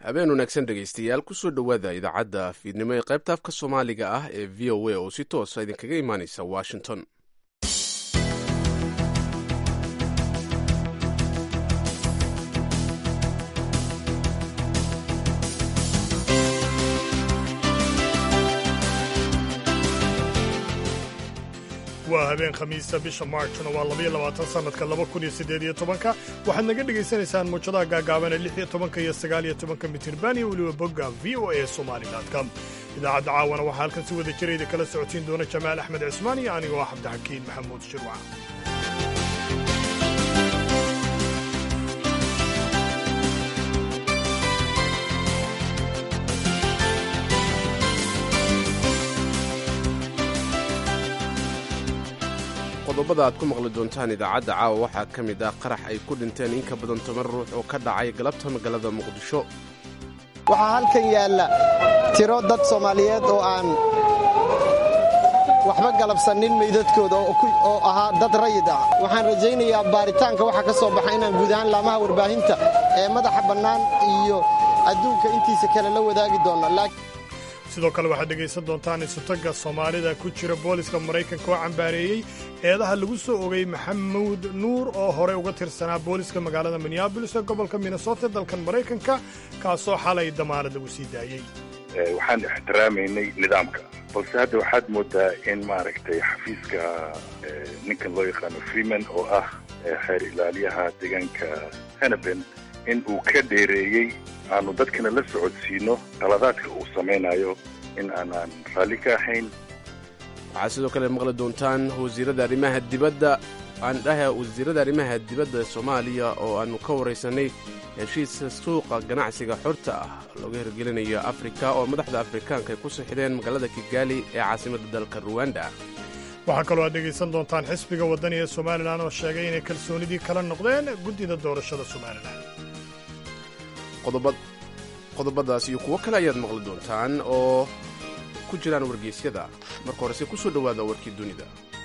habeen wanaagsan dhegaystayaal kusoo dhowaada idaacadda fiidnimo ee qaybta afka soomaaliga ah ee v o a oo si toosa idinkaga imaanaysa washington waa habeen khamiisa bisha maarjna waa labaiyo labaatan sannadka laba kun iyo siddeed iyo tobanka waxaad naga dhegaysanaysaan muujadaha gaagaaban ee lix iyo tobanka iyo sagaal iyo tobanka mitirban iyo weliba bogga v o a somalicom idaacadda caawana waxaa halkan si wada jirayda kala socotiin doona jamaal axmed cismaan iyo anigoo ah cabdixakiin maxamuud shirwac qodobada aad ku maqli doontaan idaacadda caawa waxaa ka mid ah qarax ay ku dhinteen in ka badan toban ruux oo ka dhacay galabta magaalada muqdisho waxaa halkan yaalla tiro dad soomaaliyeed oo aan waxba galabsannin meydadkooda oo ahaa dad rayid ah waxaan rajaynayaa baaritaanka waxaa ka soo baxa inaan guud ahaan laamaha warbaahinta ee madaxa bannaan iyo adduunka intiisa kale la wadaagi doonno sidoo kale waxaad dhegaysan doontaan isutagga soomaalida ku jira booliska maraykanka oo cambaareeyey eedaha lagu soo ogay maxamuud nuur oo horey uga tirsanaa booliska magaalada minneabolis ee gobolka minnesota dalkan maraykanka kaasoo xalay damaanad lagu sii daayey waxaan ixtiraamaynay nidaamka balse hadda waxaad moodaa in maaragtay xafiiska ninkan loo yaqaano freeman oo ah xeer ilaaliyaha deegaanka hanaben in uu ka dheereeyey aanu dadkana la socodsiino qaladaadka uu samaynayo in aanaan raalli ka ahayn waxaad sidoo kale maqli doontaan wasiirada arrimaha dibadda aan dhaha wasiirada arrimaha dibadda soomaaliya oo aannu ka waraysanay heshiiska suuqa ganacsiga xorta ah looga hirgelinayo afrika oo madaxda afrikaanka ay ku sixideen magaalada kigaali ee caasimadda dalka ruwanda waxaa kaloo aad dhegaysan doontaan xisbiga waddani ee somalilan oo sheegay inay kalsoonidii kala noqdeen guddida doorashada somalilan qodobadaas iyo kuwo kale ayaad maqli doontaan oo ku jiraan wargeysyada marka horese ku soo dhowaada warkii dunida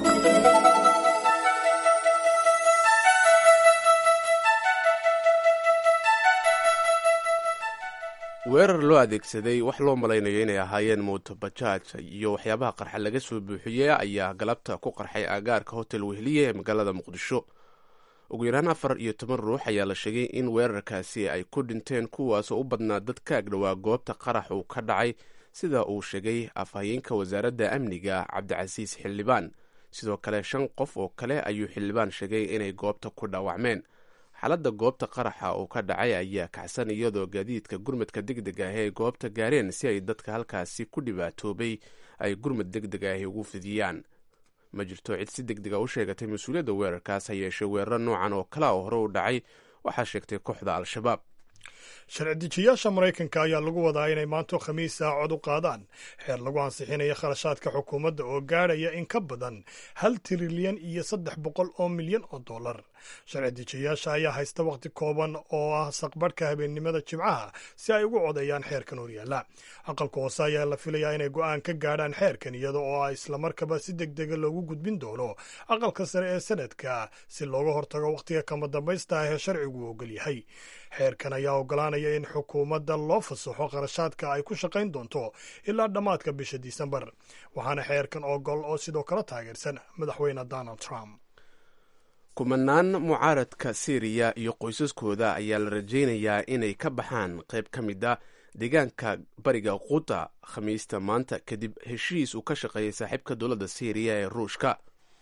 weerar loo adeegsaday wax loo malaynayo inay ahaayeen mootobajaaj iyo waxyaabaha qarxa laga soo buuxiyey ayaa galabta ku qarxay aagaarka hotel wehliye ee magaalada muqdisho ugu yaraan afar iyo toban ruux ayaa la sheegay in weerarkaasi ay ku dhinteen kuwaasoo u badnaa dad ka agdhowaa goobta qarax uu ka dhacay sida uu sheegay afhayeenka wasaaradda amniga cabdicasiis xildhibaan sidoo kale shan qof oo kale ayuu xildhibaan sheegay inay goobta ku dhaawacmeen xaaladda goobta qaraxa uu ka dhacay ayaa kacsan iyadoo gaadiidka gurmadka deg deg ah ay goobta gaareen si ay dadka halkaasi ku dhibaatoobay ay gurmad deg deg ahi ugu fidiyaan ma jirto cid si deg dega u sheegatay mas-uuliyadda weerarkaas ha yeeshee weeraro noocan oo kale oo hore u dhacay waxaa sheegtay kooxda al-shabaab sharci dejiyaasha maraykanka ayaa lagu wadaa inay maanto khamiisa cod u qaadaan xeer lagu ansixinaya kharashaadka xukuumadda oo gaadhaya in ka badan hal trilyan iyo saddex boqol oo milyan oo dollar sharci dejiyaasha ayaa haysta wakhti kooban oo ah saqbarhka habeennimada jimcaha si ay ugu codeeyaan xeerkan horyaalla aqalka hoose ayaa la filayaa inay go'aan ka gaadhaan xeerkan iyada oo ah islamarkaba si deg dega loogu gudbin doono aqalka sare ee sanadka si looga hortago wakhtiga kama dambaysta ah ee sharcigu ogol yahay xeerkan ayaa ogolaanaya in xukuumadda loo fasaxo kharashaadka ay ku shaqayn doonto ilaa dhammaadka bisha disembar waxaana xeerkan ogol oo sidoo kale taageersan madaxweyne donald trump kumanaan mucaaradka syriya iyo qoysaskooda ayaa la rajaynayaa inay ka baxaan qayb ka mid a deegaanka bariga quta khamiista maanta kadib heshiis uu ka shaqeeyay saaxiibka dowladda syriya ee ruushka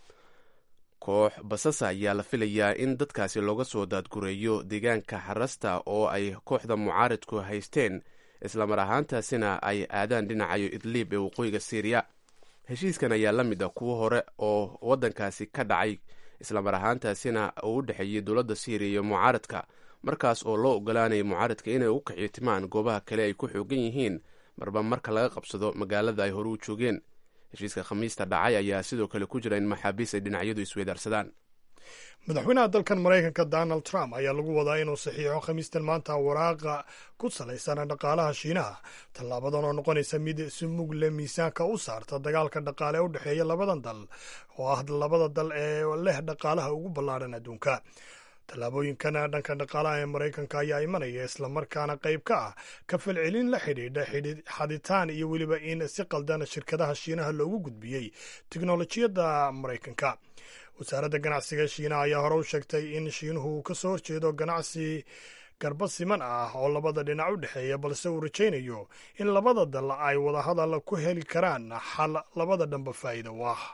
koox basasa ayaa la filayaa in dadkaasi looga soo daadgureeyo deegaanka xarasta oo ay kooxda mucaaradku haysteen islamar ahaantaasina ay aadaan dhinacayo idliib ee waqooyiga syriya heshiiskan ayaa la mid ah kuwo hore oo waddankaasi ka dhacay islamar ahaantaasina uu u dhexeeyey dowladda syriya iyo mucaaradka markaas oo loo ogolaanaya mucaaradka inay u kaxiytimaan goobaha kale ay ku xoogan yihiin marba marka laga qabsado magaalada ay hore u joogeen heshiiska khamiista dhacay ayaa sidoo kale ku jira in maxaabiis ay dhinacyadu isweydaarsadaan madaxweynaha dalkan maraykanka donald trump ayaa lagu wadaa inuu saxiixo khamiistan maanta waraaqa ku salaysan dhaqaalaha shiinaha tallaabadan oo noqonaysa mid si mugle miisaanka u saarta dagaalka dhaqaale ee u dhexeeya labadan dal oo ah labada dal ee leh dhaqaalaha ugu ballaadhan adduunka tallaabooyinkan dhanka dhaqaalaha ee maraykanka ayaa imanaya islamarkaana qayb ka ah ka falcelin la xidhiidha xaditaan iyo weliba in si qaldan shirkadaha shiinaha loogu gudbiyey tiknolojiyadda maraykanka wasaaradda ganacsiga shiinaha ayaa hore u sheegtay in shiinuhu uu ka soo horjeedo ganacsi garba siman ah oo labada dhinac u dhexeeya balse uu rajaynayo in labada dal ay wadahadal ku heli karaan xal labada dhanba faa'iida u ah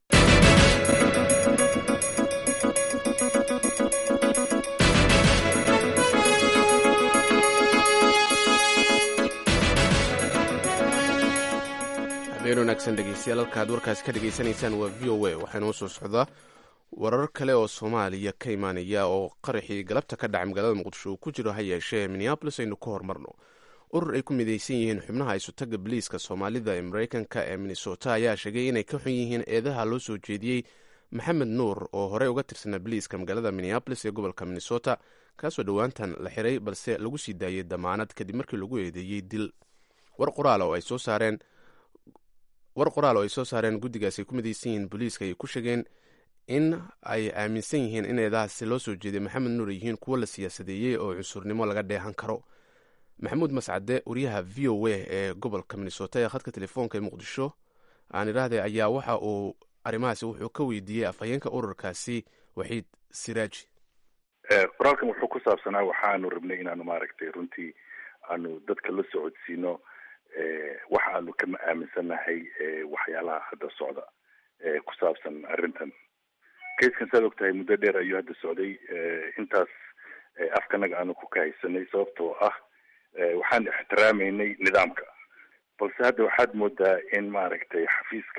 habeen wanaagsan dhegeystayaal halka ad warkaasi ka dhegaysanaysaan waa v o a waxaa inoo soo socdaa warar kale oo soomaaliya ka imaanaya oo qaraxii galabta ka dhacay magaalada muqdisho uu ku jiro ha yeeshee minneabolis aynu ka hormarno urur ay ku midaysan yihiin xubnaha isutaga boliiska soomaalida ee maraykanka ee minnesota ayaa sheegay inay ka xun yihiin eedaha loo soo jeediyey maxamed nuur oo horey uga tirsanaa boliiska magaalada minneabolis ee gobolka minnesota kaasoo dhowaantan la xiray balse lagu sii daayey damaanad kadib markii lagu eedeeyey dil war qoraal oo ay soo saareen war qoraal oo ay soo saareen guddigaas ay ku midaysan yihiin booliiska ayay ku sheegeen in ay aaminsan yihiin in eedahaasi loo soo jeeday maxamed nuur yihiin kuwo la siyaasadeeyey oo cunsurnimo laga dheehan karo maxamuud mascade wariyaha v o a ee gobolka minnesota ee khadka telefoonka ee muqdisho aan idhaahday ayaa waxa uu arrimahaasi wuxuu ka weydiiyey afhayeenka ururkaasi waxiid siraaji qoraalkan wuxuu ku saabsanaa waxaanu rabnay inaanu maaragtay runtii aanu dadka la socodsiino waxa aanu kama aaminsannahay waxyaalaha hadda socda ku saabsan arrintan kayskan saad og tahay muddo dheer ayuu hadda socday intaas afkanaga aanu ku kahaysanay sababtoo ah waxaan ixtiraameynay nidaamka balse hadda waxaad moodaa in maaragtay xafiiska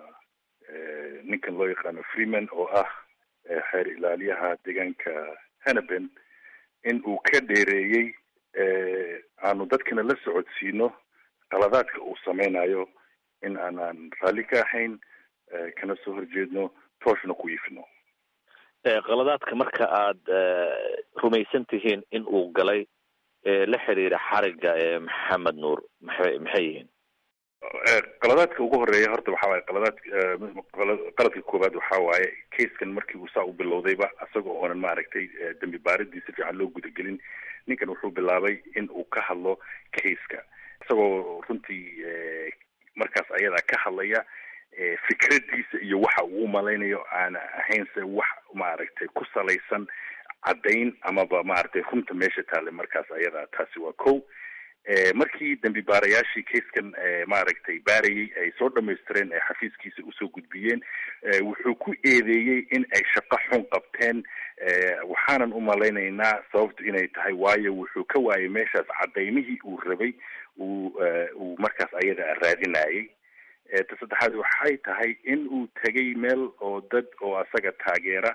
ninkan loo yaqaano freeman oo ah xeer ilaaliyaha deegaanka hanaben in uu ka dheereeyey aanu dadkana la socodsiino qaladaadka uu sameynayo in aanan raalli ka ahayn kana soo horjeedno tooshna ku iifino qaladaadka marka aada rumaysan tihiin in uu galay la xiriira xariga ee maxamed nuur maxay maxay yihiin qaladaadka ugu horeeya horta waxa waaye qaladaad qaladka koowaad waxa waaye kaiskan markii uu saa u bilowdayba isagoo oonan maaragtay dambi baaridii si fiican loo gudagelin ninkan wuxuu bilaabay in uu ka hadlo kaiska isagoo runtii markaas ayadaa ka hadlaya fikradiisa iyo waxa uu umalaynayo aan ahaynse wax maaragtay ku salaysan caddayn amaba maaragtay runta meesha taale markaas ayadaa taasi waa ko markii dambi baarayaashii kaiskan maaragtay baarayay ay soo dhamaystireen ee xafiiskiisa usoo gudbiyeen wuxuu ku eedeeyey in ay shaqo xun qabteen waxaanan umalaynaynaa sababtu inay tahay waayo wuxuu ka waayay meeshaas cadaymihii uu rabay uu uu markaas ayada raadinayay ta saddexaad waxay tahay in uu tegay meel oo dad oo asaga taageera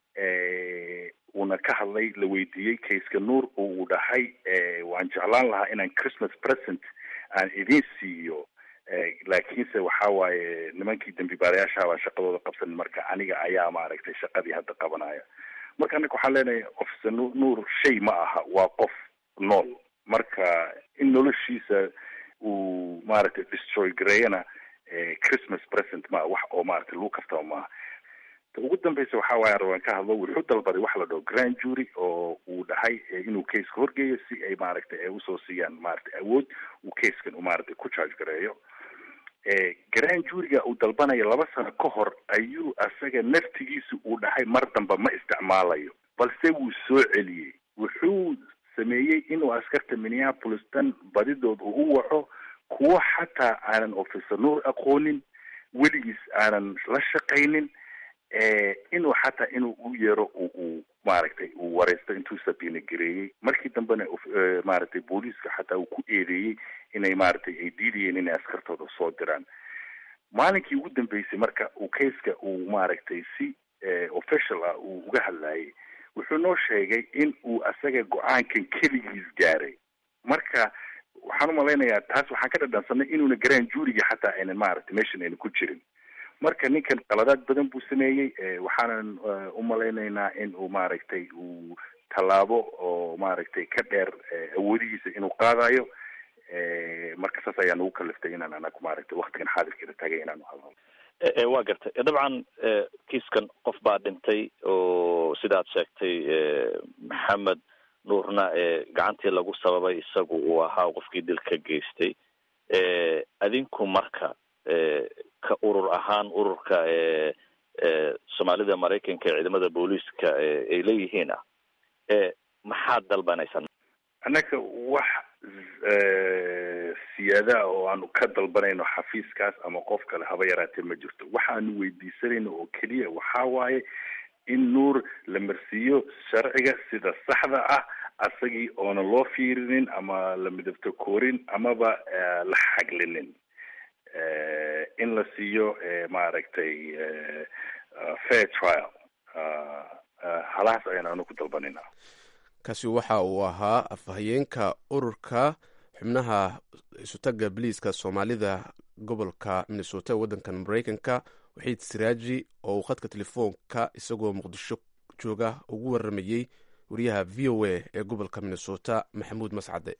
uuna ka hadlay la weydiiyey kaiska nuur oo uu dhahay waan jeclaan lahaa inaan christmas present aan idin siiyo laakiinse waxa waaye nimankii dambi baarayaashaabaa shaqadooda qabsan marka aniga ayaa maaragtay shaqadii hadda qabanaya marka anaga waxaan leenahay officer nuur shay ma aha waa qof nool marka in noloshiisa uu maaragtay destroy gareeyana christmas present ma wax oo maaragtay lagu kaftaba maaha ta ugu dambeysa waxa waaye rabaan ka hadlo wuxuu dalbaday waxa la dhaho grand jury oo uu dhahay inuu caseka horgeeyo si ay maaragtay ay usoo siiyaan maaragtay awood uu caskan u maaragtay ku charge gareeyo grand juryga uu dalbanayo laba sano ka hor ayuu asaga naftigiisa uu dhahay mar damba ma isticmaalayo balse wuu soo celiyey wuxuu sameeyey inuu askarta minneapolis dan badidood uu u waco kuwo xataa aanan officer nuur aqoonin weligiis aanan la shaqaynin inuu xataa inuu u yeero uu maaragtay uu wareysto intuu sabiina gareeyey markii dambena maaragtay booliiska xataa uu ku eedeeyey inay maaragtay ay diidayeen inay askartooda soo diraan maalinkii ugu dambeysay marka uu kaiska uu maaragtay si official ah uu uga hadlayay wuxuu noo sheegay in uu asaga go-aankan keligiis gaaray marka waxaan umalaynayaa taas waxaan ka dhadhansanay inuuna garaan juuriga xataa aynan maaragtay meeshan aynan ku jirin marka ninkan qaladaad badan buu sameeyey waxaanan umalaynaynaa in uu maaragtay uu tallaabo oo maaragtay ka dheer awoodihiisa inuu qaadayo marka saas ayaa nagu kaliftay inaan anaku maaragtay waktigan xaadirkeeda tagay inaanu hadlo waa gartay dabcan kiiskan qof baa dhintay oo sidaad sheegtay maxamed nuurna gacantii lagu sababay isagu uu ahaa qofkii dilka geystay adinku marka ka urur ahaan ururka soomaalida maraykanka ee ciidamada booliiska ay leeyihiin ah maxaad dalbanaysaan annaga wax siyaada oo aanu ka dalbanayno xafiiskaas ama qof kale haba yaraatee ma jirto waxaanu weydiisanayno oo keliya waxaa waaye in nuur la marsiiyo sharciga sida saxda ah asagii oona loo fiirinin ama la midabto koorin amaba la xaglinin in la siiyo maaragtay fair trial halahaas ayaan anu ku dalbanayna kaasi waxa uu ahaa afhayeenka ururka xubnaha isutaga biliiska soomaalida gobolka minnesota ee waddankan maraykanka waxiid siraaji oo uu khadka telefoonka isagoo muqdisho jooga ugu waramayey wariyaha v o a ee gobolka minnesota maxamuud mascade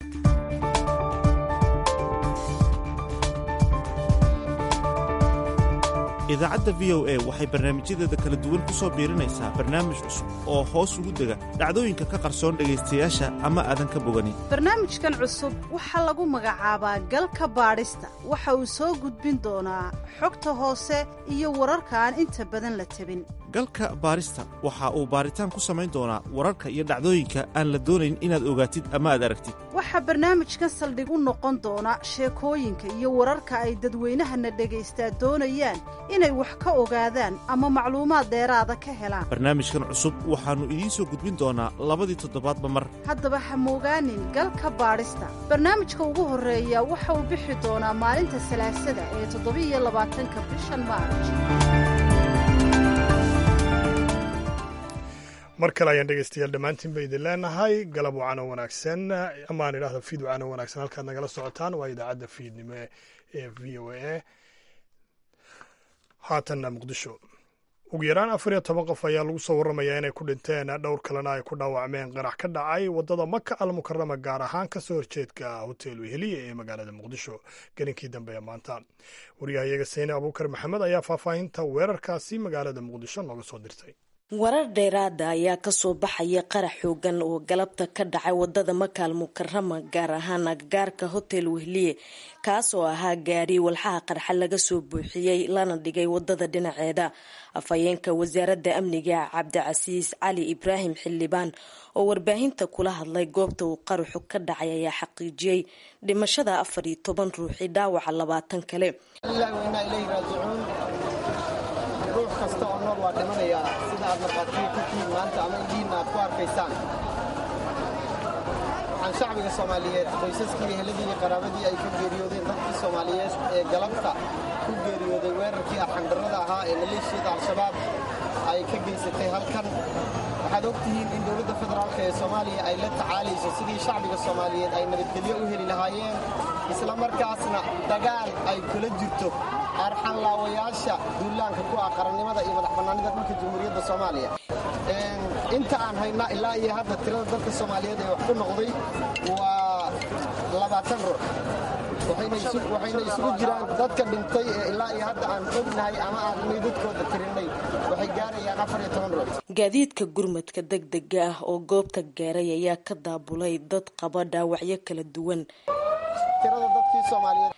idaacadda v o a waxay barnaamijyadeeda kala duwan ku soo biirinaysaa barnaamij cusub oo hoos ugu dega dhacdooyinka ka qarsoon dhegaystayaasha ama aadan ka boganin barnaamijkan cusub waxaa lagu magacaabaa galka baadhista waxa uu soo gudbin doonaa xogta hoose iyo wararka aan inta badan la tabin galka baadhista waxa uu baaritaan ku samayn doonaa wararka iyo dhacdooyinka aan la doonayn inaad ogaatid ama aad aragtid waxaa barnaamijkan saldhig u noqon doona sheekooyinka iyo wararka ay dadweynahana dhagaystaa doonayaan inay wax ka ogaadaan ama macluumaad dheeraada ka helaan barnaamijkan cusub waxaannu idiin soo gudbin doonaa labadii toddobaadba mar haddaba ha moogaanin galka baadhista barnaamijka ugu horreeya waxa uu bixi doonaa maalinta salaasada ee toddobiiyo labaatanka bishan maarj mar kale ayaan dhegeystayaal dhammaantiin ba idin leenahay galab wacan oo wanaagsan amaan idhahdo fiid wacan oo wanaagsan halkaad nagala socotaan waa idaacadda fiidnimo ee v o a haatanna muqdisho ugu yaraan afar iyo toban qof ayaa lagu soo warramayaa inay ku dhinteen dhowr kalena ay ku dhaawacmeen qarax ka dhacay waddada maka al mukarama gaar ahaan kasoo horjeedka hotel weheliya ee magaalada muqdisho gelinkii dambe ee maanta waryahayaga seyne abuukar maxamed ayaa faahfaahinta weerarkaasi magaalada muqdisho nooga soo dirtay warar dheeraada ayaa kasoo baxaya qarax xoogan oo galabta ka dhacay wadada makaal mukarama gaar ahaan agagaarka hotel wehliye kaas oo ahaa gaari walxaha qarxa laga soo buuxiyey lana dhigay wadada dhinaceeda afhayeenka wasaaradda amniga cabdicasiis cali ibraahim xildhibaan oo warbaahinta kula hadlay goobta uu qaraxu ka dhacay ayaa xaqiijiyey dhimashada afar iyo toban ruuxi dhaawaca labaatan kale ruux kasta oo nool waa dhimanayaa sida aad markhaatiyo ku tihiin maanta ama idiinna aad ku arkaysaan waxaan shacbiga soomaaliyeed qoysaskii eheladii iyo qaraabadii ay ka geeriyoodeen dadkii soomaaliyeed ee galabta ku geeriyooday weerarkii arxandarrada ahaa ee maleeshiyada al-shabaab ay ka geysatay halkan waxaad og tihiin in dowladda federaalk ee soomaaliya ay la tacaalayso sidii shacbiga soomaaliyeed ay nabadgelyo u heli lahaayeen isla markaasna dagaal ay kula jirto arxanlaawayaasha duulaanka ku ah qarannimada iyo madax bannaanida dhulka jamhuuriyadda soomaaliya inta aan hayna ilaa iyo hadda tirada dadka soomaaliyeed ee wax ku noqday waa labaatan ruux waxayna isugu jiraan dadka dhintay ee ilaa iyo hadda aan ognahay ama aan meydadkooda tirinay waxay gaarayaan afar iyo toban ruux gaadiidka gurmadka degdega ah oo goobta gaaray ayaa ka daabulay dad qaba dhaawacyo kala duwan tirada dadkii soomaaliyeed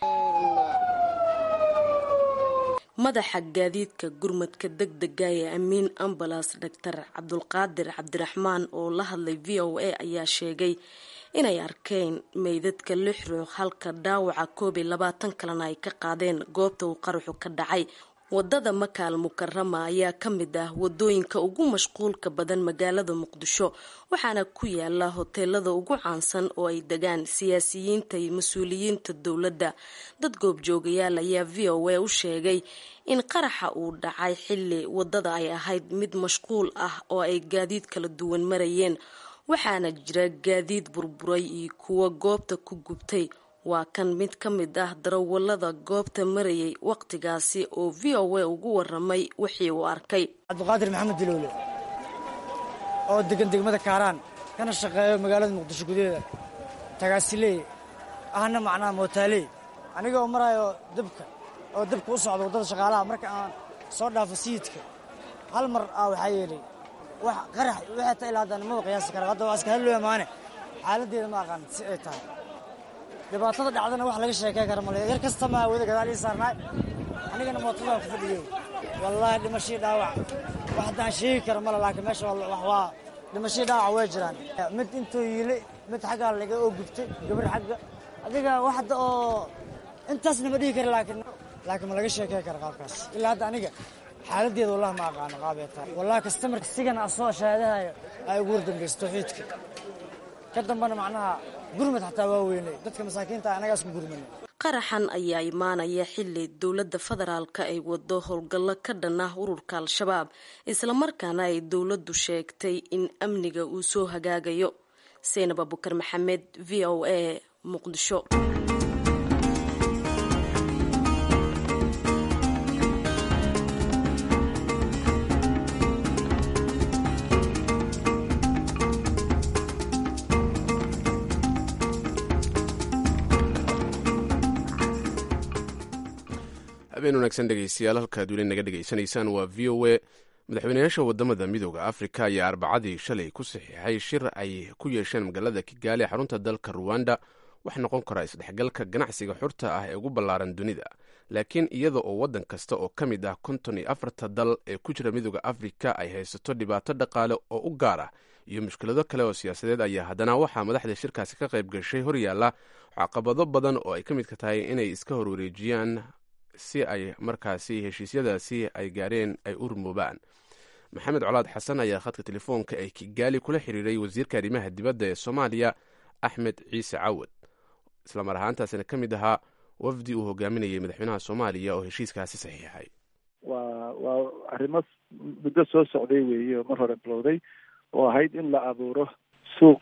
madaxa gaadiidka gurmadka degdega ee amiin ambalas doctor cabdulqaadir cabdiraxmaan oo la hadlay v o a ayaa sheegay inay arkeen meydadka lix ruux halka dhaawaca koob iyo labaatan kalena ay ka qaadeen goobta uu qaraxu ka dhacay wadada makaal mukarama ayaa ka mid ah wadooyinka ugu mashquulka badan magaalada muqdisho waxaana ku yaala hoteelada ugu caansan oo ay degaan siyaasiyiinta iyo mas-uuliyiinta dowladda dad goobjoogayaal ayaa v o a u sheegay in qaraxa uu dhacay xilli wadada ay ahayd mid mashquul ah oo ay gaadiid kala duwan marayeen waxaana jira gaadiid burburay iyo kuwa goobta ku gubtay waa kan mid ka mid ah darawalada goobta marayay wakhtigaasi oo v o a ugu waramay wixii uu arkay cabdiqaadir maxamed diloole oo degan degmada kaaraan kana shaqeeyo magaalada muqdisho gudaheeda tagaasiley ahna macnaha mootaaley aniga oo maraayo dabka oo dabka u socda waddada shaqaalaha marka aan soo dhaafo sayidka hal mar ah waxaa yeelay wax qarax waxay ta ilaa haddaan maba qiyaasi kara hadda waa iska hadlooya maane xaaladdeeda ma aqaan si ay tahay dhibaatada dhacdana wax laga sheekey kara male yar kasta maa wada gadaal ii saarnaay anigana mootadaan ku fadhiyey wallaahi dhimashii dhaawac wax haddaan sheegi kara male laakiin meesha wax waa dhimashii dhaawac way jiraan mid intuu yiilay mid xaggaa laga oo gubtay gabar xagga adiga wax hadda oo intaasna ma dhihi kara laakiin laakiin ma laga sheekey kara qaabkaas ilaa hadda aniga xaaladdeeda wallahi ma aqaano qaabee tahay wallahi kastamarka sigana asoo shahaadahayo ay ugu wardambaysa tawxiidka ka dambana macnaha gurmad xataa waa weynay dadka masaakiinta anagaas ku gurmanay qaraxan ayaa imaanaya xili dowladda federaalka ay wado howlgallo ka dhan ah ururka al-shabaab islamarkaana ay dowladdu sheegtay in amniga uu soo hagaagayo seynab abukar maxamed v o a muqdisho habeen wanaagsan dhegeystayaal halkaad weli naga dhegaysanaysaan waa v o a madaxweynayaasha wadamada midooda afrika ayaa arbacadii shalay ku saxiixay shir ay ku yeesheen magaalada kigaali xarunta dalka ruwanda wax noqon kara isdhexgalka ganacsiga xurta ah ee ugu ballaaran dunida laakiin iyada oo waddan kasta oo ka mid ah konton iyo afarta dal ee ku jira midooda afrika ay haysato dhibaato dhaqaale oo u gaar ah iyo mushkilado kale oo siyaasadeed ayaa haddana waxaa madaxda shirkaasi ka qayb gashay horyaalla caqabado badan oo ay ka midka tahay inay iska horwareejiyaan si ay markaasi heshiisyadaasi ay gaareen ay u rumoobaan maxamed colaad xasan ayaa khadka telefoonka ee kigaali kula xiriiray wasiirka arrimaha dibadda ee soomaaliya axmed ciise cawad islamar ahaantaasina ka mid ahaa wafdi uu hogaaminayay madaxweynaha soomaaliya oo heshiiskaasi saxiixay waa waa arrimo muddo soo socday weeye oo mar hore bilowday oo ahayd in la abuuro suuq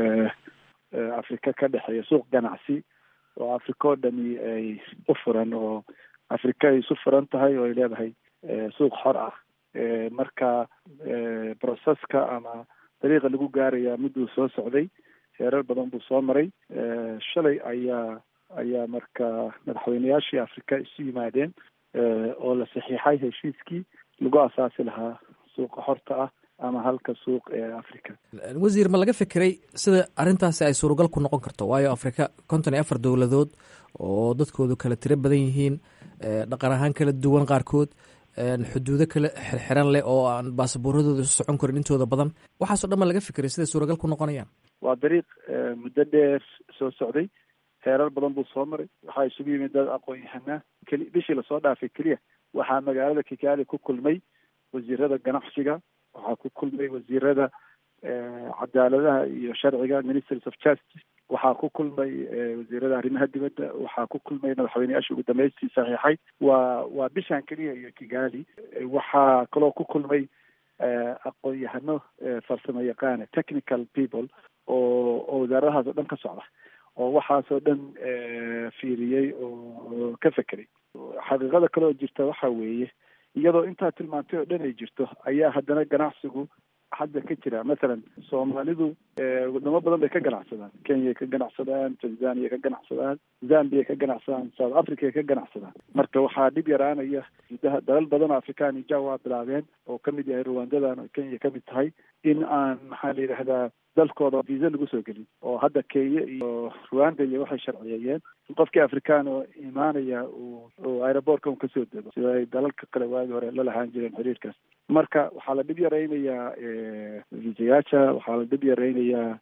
afrika ka dhexeeya suuq ganacsi oo afrika oo dhami ay u furan oo afrika ay isu furan tahay oo ay leedahay suuq xor ah marka broceska ama dariiqa lagu gaaraya miduu soo socday heerar badan buu soo maray shalay ayaa ayaa marka madaxweyneyaashii afrika isu yimaadeen oo la saxiixay heshiiskii lagu asaasi lahaa suuqa xorta ah ama halka suuq ee africa wasiir ma laga fikiray sida arrintaasi ay suuragal ku noqon karto waayo afrika konton iyo afar dowladood oo dadkoodu kala tiro badan yihiin dhaqan ahaan kala duwan qaarkood xuduudo kala xirxiran leh oo aan baasabuuradooda isu socon karin intooda badan waxaaso dhan ma laga fikiray siday suuragal ku noqonayaan waa dariiq muddo dheer soo socday heerar badan buu soo maray waxaa isugu yimid dad aqoon-yahanaa keli bishii lasoo dhaafay keliya waxaa magaalada kigaali ku kulmay wasiirada ganacsiga waxaa ku kulmay wasiirada cadaaladaha iyo sharciga ministries of justice waxaa ku kulmay wasiirada arrimaha dibadda waxaa ku kulmay madaxweyneyaashii ugu dambeystii saxiixay waa waa bishan keliya iyo kigali waxaa kaloo ku kulmay aqoon-yahano farsamo yaqaana technical people oo oo wasaaradahaas oo dhan ka socda oo waxaasoo dhan fiiriyey oo ka fekeray xaqiiqada kale oo jirta waxa weeye iyadoo intaa tilmaantay oo dhan ay jirto ayaa haddana ganacsigu hadda ka jira mathalan soomaalidu wadamo badan bay ka ganacsadaan kenyay ka ganacsadaan tanzania ka ganacsadaan zambia ka ganacsadaan south africa ka ganacsadaan marka waxaa dhib yaraanaya gudaha dalal badan oo afrikaan ija waa bilaabeen oo kamid yahay rwandadan oo kenya kamid tahay in aan maxaa la yidhahdaa dalkooda visa lagu soo gelin oo hadda kenya iyo rwanda iyo waxay sharciyeeyeen in qofkii afrikaan oo imaanaya uu uu aerobortka un kasoo dego sida ay dalalka kale waagi hore la lahaan jireen xiriirkaas marka waxaa la dhib yaraynayaa visayaasha waxaa la dhib yaraynayaa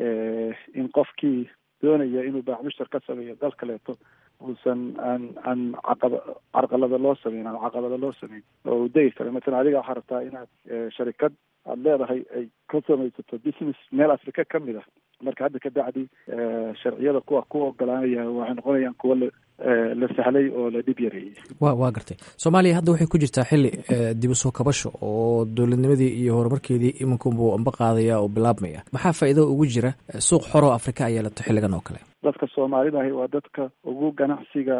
in qofkii doonaya inuu baaxmushtar ka sameeyo dal kaleeto uusan aan aan caqaba carqalada loo sameyn ama caqabada loo sameyn oo uu degi karo mathalan adiga waxaa rabtaa inaad sharikad aada leedahay ay ka samaysato business meel afrika ka mid ah marka hadda ka bacdi sharciyada kuwa ku ogolaanaya waxay noqonayaan kuwa la la sahlay oo la dhib yareeyey wa waa gartay soomaaliya hadda waxay ku jirtaa xili dib u soo kabasho oo dowladnimadii iyo horumarkeedii iminkunbuu amba qaadaya oo bilaabmaya maxaa faa'iido ugu jira suuq xoroo afrika ay yeelato xilligan oo kale dadka soomaalida ahi waa dadka ugu ganacsiga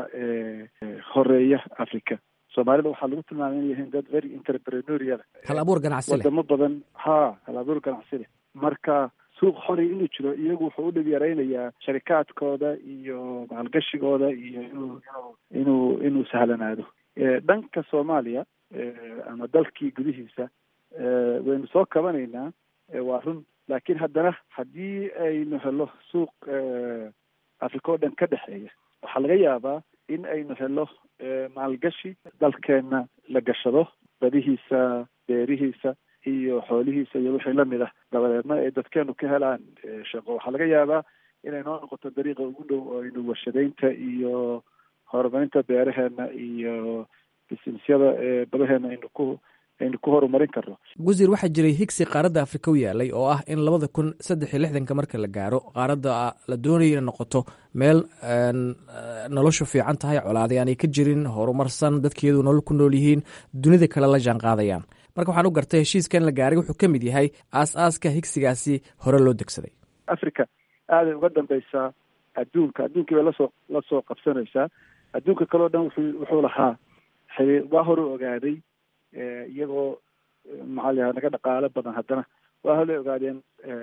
horeeya africa soomaalida waxaa lagu tilmaamay inay yihiin dad very entrepreneurial hal abuur ganacsi leh wadamo badan ha hal abuur ganacsi leh marka suuq xori inuu jiro iyagu wuxuu u dhib yaraynayaa sharikaadkooda iyo maalgashigooda iyo inuu inuu inuu sahlanaado dhanka soomaaliya ama dalkii gudihiisa waynu soo kabanaynaa waa run laakiin haddana haddii aynu helo suuq africa oo dhan ka dhexeeya waxaa laga yaabaa in aynu helo maalgashi dalkeenna la gashado badihiisa beerihiisa iyo xoolihiisa iyo wixii lamid ah dabadeedna ay dadkeenu ka helaan shaqo waxaa laga yaabaa inay noo noqoto dariiqa ugu dhow oo aynu warshadaynta iyo horumarinta beeraheena iyo bisinesyada badaheena aynu ku aynu ku horumarin karno wasiir waxaa jiray higsi qaaradda afrika u yaalay oo ah in labada kun saddex iyo lixdanka marka la gaaro qaaradda la doonayo inay noqoto meel noloshu fiican tahay colaaday aanay ka jirin horumarsan dadkeedu nolol ku nool yihiin dunida kale la jaan qaadayaan marka waxaan u gartay heshiiska in la gaaray wuxuu ka mid yahay aas-aaska higsigaasi hore loo degsaday africa aaday uga dambeysaa adduunka adduunkii bay lasoo lasoo qabsanaysaa adduunka kaleo dhan wuxuu wuxuu lahaa xiriir waa hore ogaaday iyagoo maxaa layaha naga dhaqaalo badan haddana waa hole ogaadeen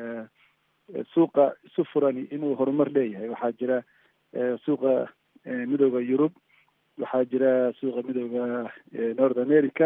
suuqa isu furani inuu horumar leeyahay waxaa jira suuqa midooda yurub waxaa jira suuqa midooda north america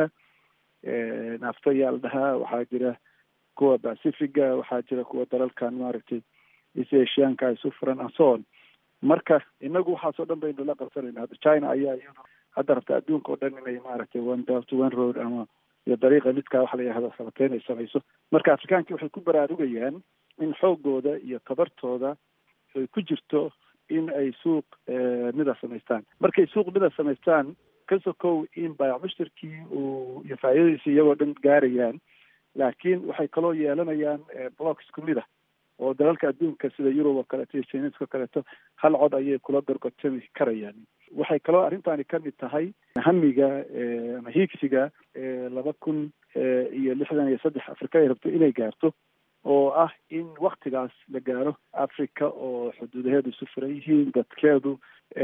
nafto ayaa la dhahaa waxaa jira kuwa pacifiga waxaa jira kuwa dalalkan maaragtay east asianka isu furan anson marka inagu waxaasoo dhan baynu la qabsanayna hadda china ayaa iyadu hadda rabta adduunka oo dhan inay maaragtay one belt one road ama iyo dariiqa midkaa waxa la yihahdo sabateyn ay samayso marka afrikaankii waxay ku baraarugayaan in xoogooda iyo tabartooda ay ku jirto in ay suuq mida samaystaan markay suuq mida samaystaan ka sokow in baayac mushtarkii uu iyo faa'iidadiisa iyagoo dhan gaarayaan laakiin waxay kaloo yeelanayaan block isku mid ah oo dalalka adduunka sida yurub oo kaleeto iyo chineska oo kaleeto hal cod ayay kula gorgortami karayaan waxay kaloo arrintani ka mid tahay hamiga ama hiigsiga laba kun iyo lixdan iyo saddex afrika ay rabto inay gaarto oo ah in waktigaas la gaaro africa oo xuduudaheedu isu furan yihiin dadkeedu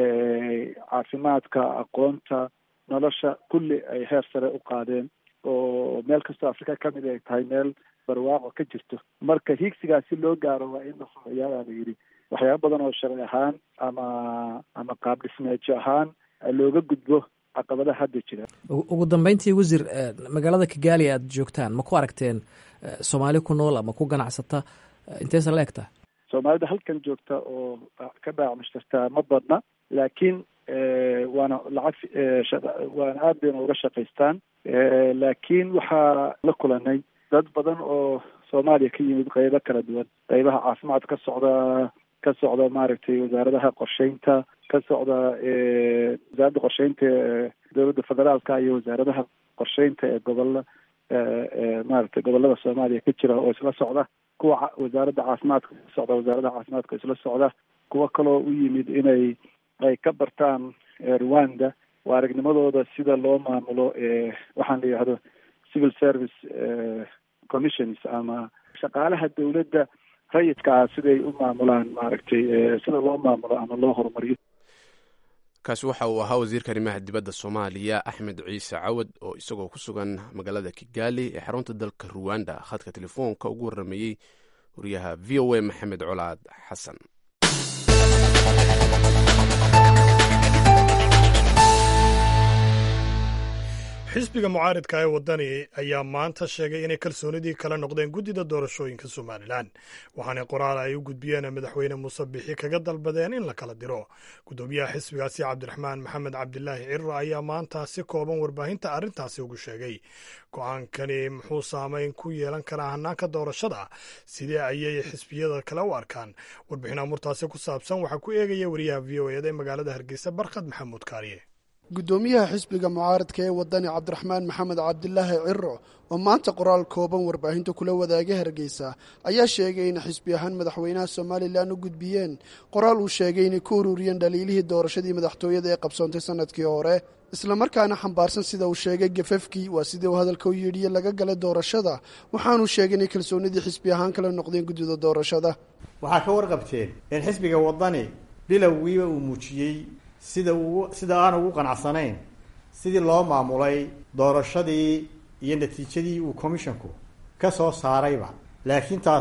caafimaadka aqoonta nolosha kulli ay heer sare u qaadeen oo meel kastoo afrika kamid ay tahay meel barwaaqo ka jirto marka hiigsigaas si loo gaaro waa in la sameeyaa la yidhi waxyaaba badan oo sharci ahaan ama ama qaab dhismeejo ahaan looga gudbo caqabadaha hadda jira ugu dambeyntii wasiir magaalada kigaali aad joogtaan ma ku aragteen soomaali ku nool ama ku ganacsata inteesa la egtaa soomaalida halkan joogta oo ka baac mushtartaa ma badna laakiin waana lacag waana aad bayna uga shaqaystaan laakiin waxaa la kulanay dad badan oo soomaaliya ka yimid qeybo kala duwan qeybaha caafimaad ka socda ka socda maaragtay wasaaradaha qorsheynta ka socda wasaaradda qorsheynta ee dowladda federaalka iyo wasaaradaha qorsheynta ee gobolla maaragtay gobolada soomaaliya ka jira oo isla socda kuwa wasaaradda caafimaadka ka socda wasaaradaha caafimaadka isla socda kuwa kaloo u yimid inay ay ka bartaan rwanda waa aragnimadooda sida loo maamulo waxaan la yidhahdo civil service commissions ama shaqaalaha dowladda rayidkaa siday u maamulaan maaragtay sida loo maamulo ama loo horumariyo kaasi waxa uu ahaa wasiirka arrimaha dibadda soomaaliya axmed ciise cawad oo isagoo ku sugan magaalada kigaali ee xarunta dalka ruwanda khadka telefoonka ugu warrameeyey wariyaha v o a maxamed colaad xasan xisbiga mucaaridka ee wadani ayaa maanta sheegay inay kalsoonidii kala noqdeen guddida doorashooyinka somalilan waxaana qoraal ay u gudbiyeen madaxweyne muuse bixi kaga dalbadeen in la kala diro guddoomiyaha xisbigaasi cabdiraxmaan maxamed cabdilaahi cirro ayaa maanta si kooban warbaahinta arrintaasi ugu sheegay go-aankani muxuu saameyn ku yeelan karaa hanaanka doorashada sidee ayay xisbiyada kale u arkaan warbixin amurtaasi ku saabsan waxaa ku eegaya wariyaha v o eda ee magaalada hargeysa barkhad maxamuud kaariye guddoomiyaha xisbiga mucaaradka ee wadani cabdiraxmaan maxamed cabdilaahi ciro oo maanta qoraal kooban warbaahinta kula wadaagay hargeysa ayaa sheegay in xisbi ahaan madaxweynaha somalilan u gudbiyeen qoraal uu sheegay inay ku ururiyeen dhaliilihii doorashadii madaxtooyada ee qabsoontay sanadkii hore islamarkaana xambaarsan sida uu sheegay gafafkii waa sidii uu hadalka u yidhiye laga galay doorashada waxaanuu sheegay inay kalsoonidii xisbi ahaan kala noqdeen guddida doorashada waxaa ka warqabteen in xisbiga wadani bilowgiiba uu muujiyey sida uu sida aan ugu qanacsanayn sidii loo maamulay doorashadii iyo natiijadii uu commissionku ka soo saarayba laakiin taasi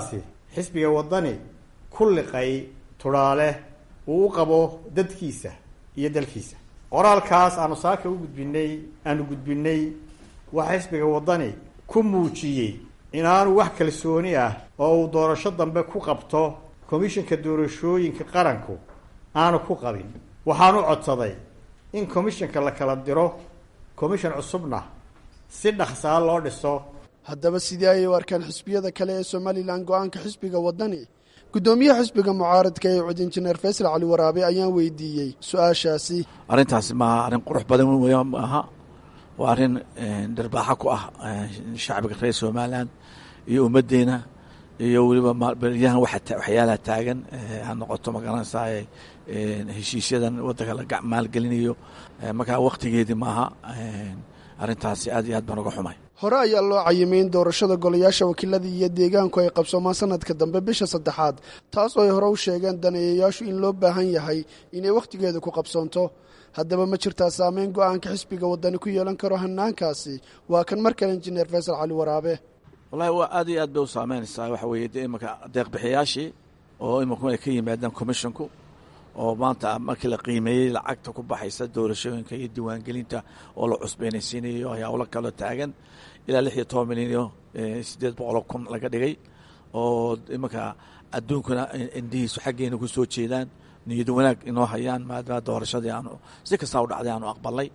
xisbiga waddani ku liqay tudhaale uu u qabo dadkiisa iyo dalkiisa qoraalkaas aanu saaka u gudbinay aanu gudbinay waxaa xisbiga waddani ku muujiyey inaanu wax kalsooni ah oo uu doorasho dambe ku qabto komishanka doorashooyinka qaranku aanu ku qabin waxaanu codsaday in komishanka la kala diro komishan cusubna si dhaqsaa loo dhiso haddaba sidii ayay u arkaan xisbiyada kale ee somalilan go-aanka xisbiga waddani guddoomiyaha xisbiga mucaaradka ee cud injineer faysal cali waraabe ayaan weydiiyey su-aashaasi arrintaasi maaha arrin qurux badan wey maaha waa arrin dharbaaxo ku ah shacbiga reer somalilan iyo ummaddeena iyo weliba beryahan waxyaalaha taagan ha noqoto magaranaysaa heshiisyadan waddanka la maalgelinayo markaa waktigeedii maaha arrintaasi aad iyo aad baan uga xumay hore ayaa loo cayimay in doorashada golayaasha wakiilada iyo deegaanku ay qabsoomaan sanadka dambe bisha saddexaad taas oo ay hore u sheegeen daneeyayaashu in loo baahan yahay inay wakhtigeeda ku qabsoonto haddaba ma jirtaa saameyn go-aanka xisbiga waddani ku yeelan karo hanaankaasi waa kan mar kale injineer faysal cali waraabe wallahi waa aad iyo aad bay u saameynaysaa waxa weeye de imanka deeqbixiyaashii oo imanku ay ka yimaadaan commisshonku oo maanta markii la qiimeeyey lacagta ku baxaysa doorashooyinka iyo diiwaangelinta oo la cusbeynaysiinayo howlo kaloo taagan ilaa lix iyo toban milyan iyo siddeed boqoloo kun laga dhigay oo imanka adduunkuna indhihiisu xaggeena ku soo jeedaan niyad wanaag inoo hayaan maadaama doorashadii aanu si kastaa u dhacday aanu aqbalay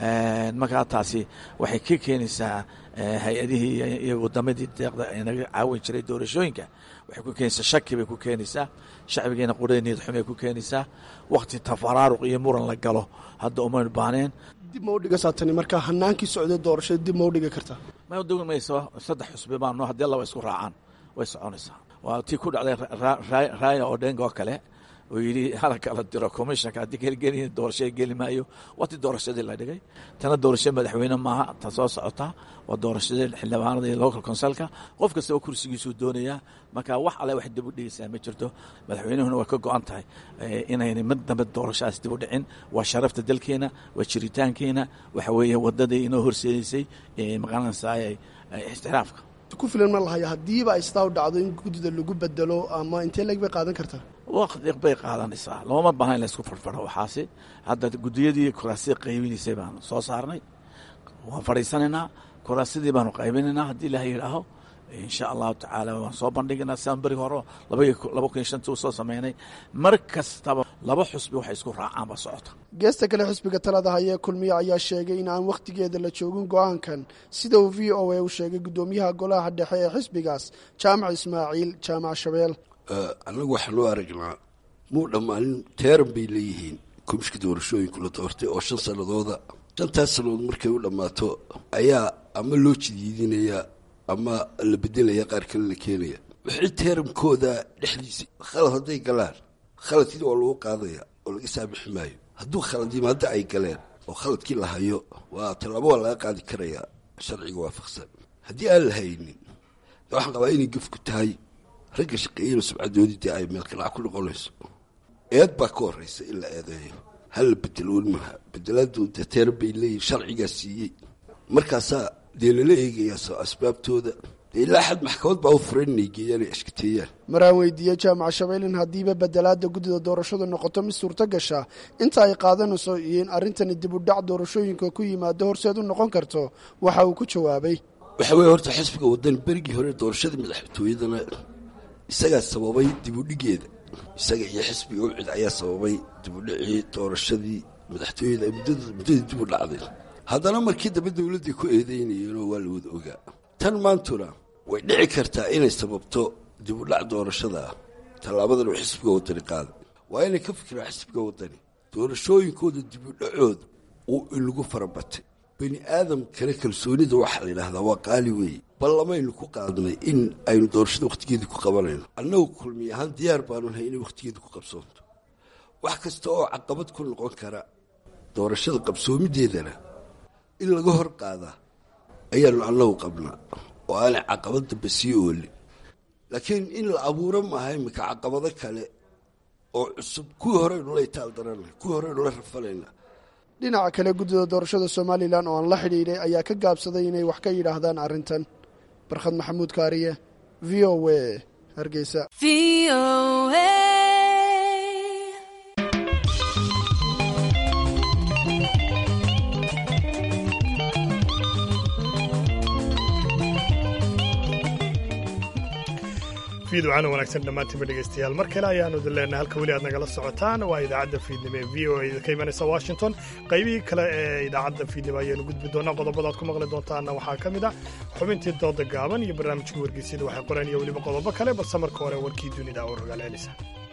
markaa taasi waxay ka keenaysaa hay-adihii iyo wadamadii deeqda inaga caawin jiray doorashooyinka waxay ku keenaysaa shaki bay ku keenaysaa shacbigeena qurada niyad xumay ku keenaysaa wakti tafaraaruq iyo muran la galo hadda umaynu baaneen dib ma udhigasaa tani markaa hanaankii socday doorashada dib ma udhigi kartaa ma udhigi mayso saddex xusbi baano haddii laba isku raacaan way soconaysaa waa tii ku dhacday raaya odhenga oo kale oo yidhi hala kala diro commissionka haddii gelgeli doorasho geli maayo waa ti doorashadii la dhigay tana doorasho madaxweyne maaha ta soo socota waa doorashadii xildhibaanada iyo local consulka qof kasta oo kursigiisuu doonayaa marka wax alle wax dib u dhigaysaa ma jirto madaxweynuhuna waa ka go-an tahay inayna mid dambe doorashadas dib u dhicin waa sharafta dalkeena waa jiritaankeena waxa weeye wadadii inoo horseedaysay maqaranaysaa ixtiraafka ku filan ma lahaya haddiiba ay sidaa u dhacdo in guddida lagu bedelo ama intee leeg bay qaadan kartaa waqti bay qaadanaysaa looma baahna in la isku farfaro waxaasi hadda guddiyadii kuraasida qaybinaysay baanu soo saarnay waan fadhiisanaynaa kuraasidii baanu qaybinaynaa haddii ilaah yidhaaho insha allahu tacaala waan soo bandhigaynaa sidaan beri hore laba kun iyo shantii u soo sameynay mar kastaba laba xusbi waxay isku raacaan ba socota geesta kale xisbiga talada hayee kulmiye ayaa sheegay in aan wakhtigeeda la joogin go-aankan sida uu v o a u sheegay guddoomiyaha golaha dhexe ee xisbigaas jaamac ismaaciil jaamac shabeel annagu waxaan u aragnaa muu dhammaanin teeran bay leeyihiin komishka doorashooyinku la doortay oo shan sannadooda shantaas sannadood markay u dhammaato ayaa ama loo jidiidinaya ama la bedelaya qaar kale la keenaya wixii teerankooda dhexdiisa khalad hadday galaan khaladkii waa lagu qaadaya oo laga saamixi maayo hadduu khaladimaadda ay galeen oo khaladkii la hayo waa tallaabo waa laga qaadi karayaa sharciga waafaqsan haddii aan la haynin waxaan qabaa inay gefku tahay ragga shaqeeyana subcadoodii dee ay meelkanac ku noqonayso eed baa ka horraysa in la eedeeyo hala bedeloon maha bedelaadu dee teeran bay leeyihin sharcigaa siiyey markaasaa dee lala eegayaa asbaabtooda dee ilaa xad maxkamad baa u furan inay geeyaan ay ashkateeyaan maraan weydiiyey jaamac shabeel in haddiiba bedelaada guddida doorashadu noqoto mid suurto gasha inta ay qaadanayso iyo in arrintani dib u dhac doorashooyinka ku yimaado horseed u noqon karto waxa uu ku jawaabay waxa weeye horta xisbiga waddan berigii hore doorashada madaxtooyadana isagaa sababay dibudhigeeda isaga iyo xisbiga ucid ayaa sababay dibudhicii doorashadii madaxtooyada ay muddadii dib u dhacday haddana markii dambe dowladday ku eedeynayeenoo waa la wada ogaa tan maantuna way dhici kartaa inay sababto dib u dhac doorashada ah tallaabadan uu xisbiga waddani qaaday waa inay ka fikiraan xisbiga waddani doorashooyinkooda dib u dhacooda uu inagu farabatay bani aadam kale kalsoonida waxaa la yidhaahdaa waa qaali weeye ballamaynu ku qaadnay in aynu doorashada wakhtigeedii ku qabanayno annagu kulmiy ahaan diyaar baanu nahay inay wakhtigeedii ku qabsoonto wax kasta oo caqabad ku noqon kara doorashada qabsoomideedana in laga hor qaadaa ayaanu annagu qabnaa oo aanay caqabad dambe sii oolin laakiin in la abuuro maaha iminka caqabado kale oo cusub kuwii horeynu la itaal daranay kuwii horeynu la rafanaynaa dhinaca kale guddida doorashada somalilan oo aan la xidhiidhay ayaa ka gaabsaday inay wax ka yidhaahdaan arrintan barkhad maxamuud kaariye v o a hargeysa fiidwacana wanaagsan dhammaantiinba dhegaystayaal mar kale ayaanu idin leenahay halka weli aad nagala socotaan waa idaacadda fiidnimo ee v o a ka imanaysa washington qaybihii kale ee idaacadda fiidnimo ayaanu gudbi doonaa qodobada aad ku maqli doontaana waxaa ka mid ah xubintii dooda gaaban iyo barnaamijka wargeysyada waxay qoreen iyo weliba qodobo kale balse marka hore warkii dunida oo rogaal celisa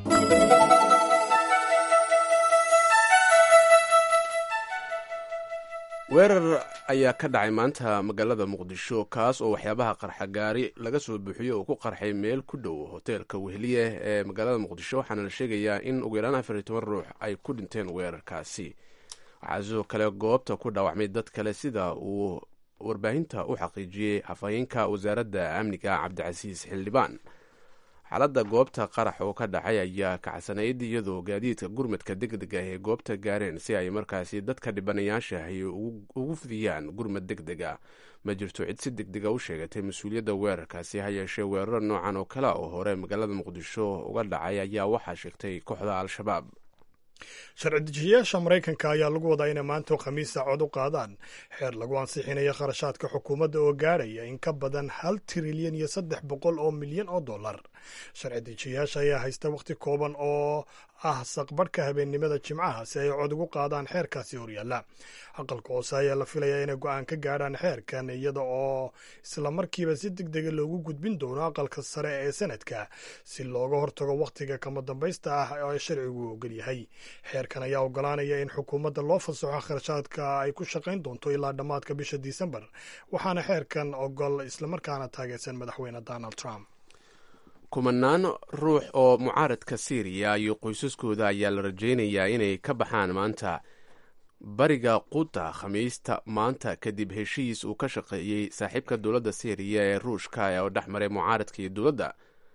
weerar ayaa ka dhacay maanta magaalada muqdisho kaas oo waxyaabaha qarxa gaari laga soo buuxiyo uu ku qarxay meel ku dhow hoteelka wehliye ee magaalada muqdisho waxaana la sheegayaa in ugu yaraan afar iyo toban ruux ay ku dhinteen weerarkaasi waxaa sidoo kale goobta ku dhaawacmay dad kale sida uu warbaahinta u xaqiijiyey afhayeenka wasaaradda amniga cabdicasiis xildhibaan xaaladda goobta qarax oo ka dhacay ayaa kacsanayd iyadoo gaadiidka gurmadka deg deg ah ee goobta gaareen si ay markaasi dadka dhibanayaasha ay ugu fidiyaan gurmad deg deg a ma jirto cid si deg dega u sheegatay mas-uuliyadda weerarkaasi ha yeeshee weeraro noocan oo kale oo hore magaalada muqdisho uga dhacay ayaa waxaa sheegtay kooxda al-shabaab sharci dejiyayaasha maraykanka ayaa lagu wadaa inay maanta khamiista cod u qaadaan xeer lagu ansixinayo kharashaadka xukuumadda oo gaadhaya in ka badan hal trilyan iyo saddex boqol oo milyan oo dollar sharci dejiyayaasha ayaa haysta wakhti kooban oo ah saqbarhka habeennimada jimcaha si ay cod ugu qaadaan xeerkaasi horyaalla aqalka hoose ayaa la filayaa inay go-aan ka gaadhaan xeerkan iyada oo islamarkiiba si deg dega loogu gudbin doono aqalka sare ee sanadka si looga hortago wakhtiga kama dambaysta ah ee sharcigu ogol yahay xeerkan ayaa ogolaanaya in xukuumadda loo fasaxo kharashaadka ay ku shaqayn doonto ilaa dhammaadka bisha disembar waxaana xeerkan ogol islamarkaana taageersan madaxweyne donald trump kumanaan ruux oo mucaaradka syriya iyo qoysaskooda ayaa la rajaynayaa inay ka baxaan maanta bariga quta khamiista maanta kadib heshiis uu ka shaqeeyey saaxiibka dowladda syriya ee ruushka oo dhex maray mucaaradka iyo dowladda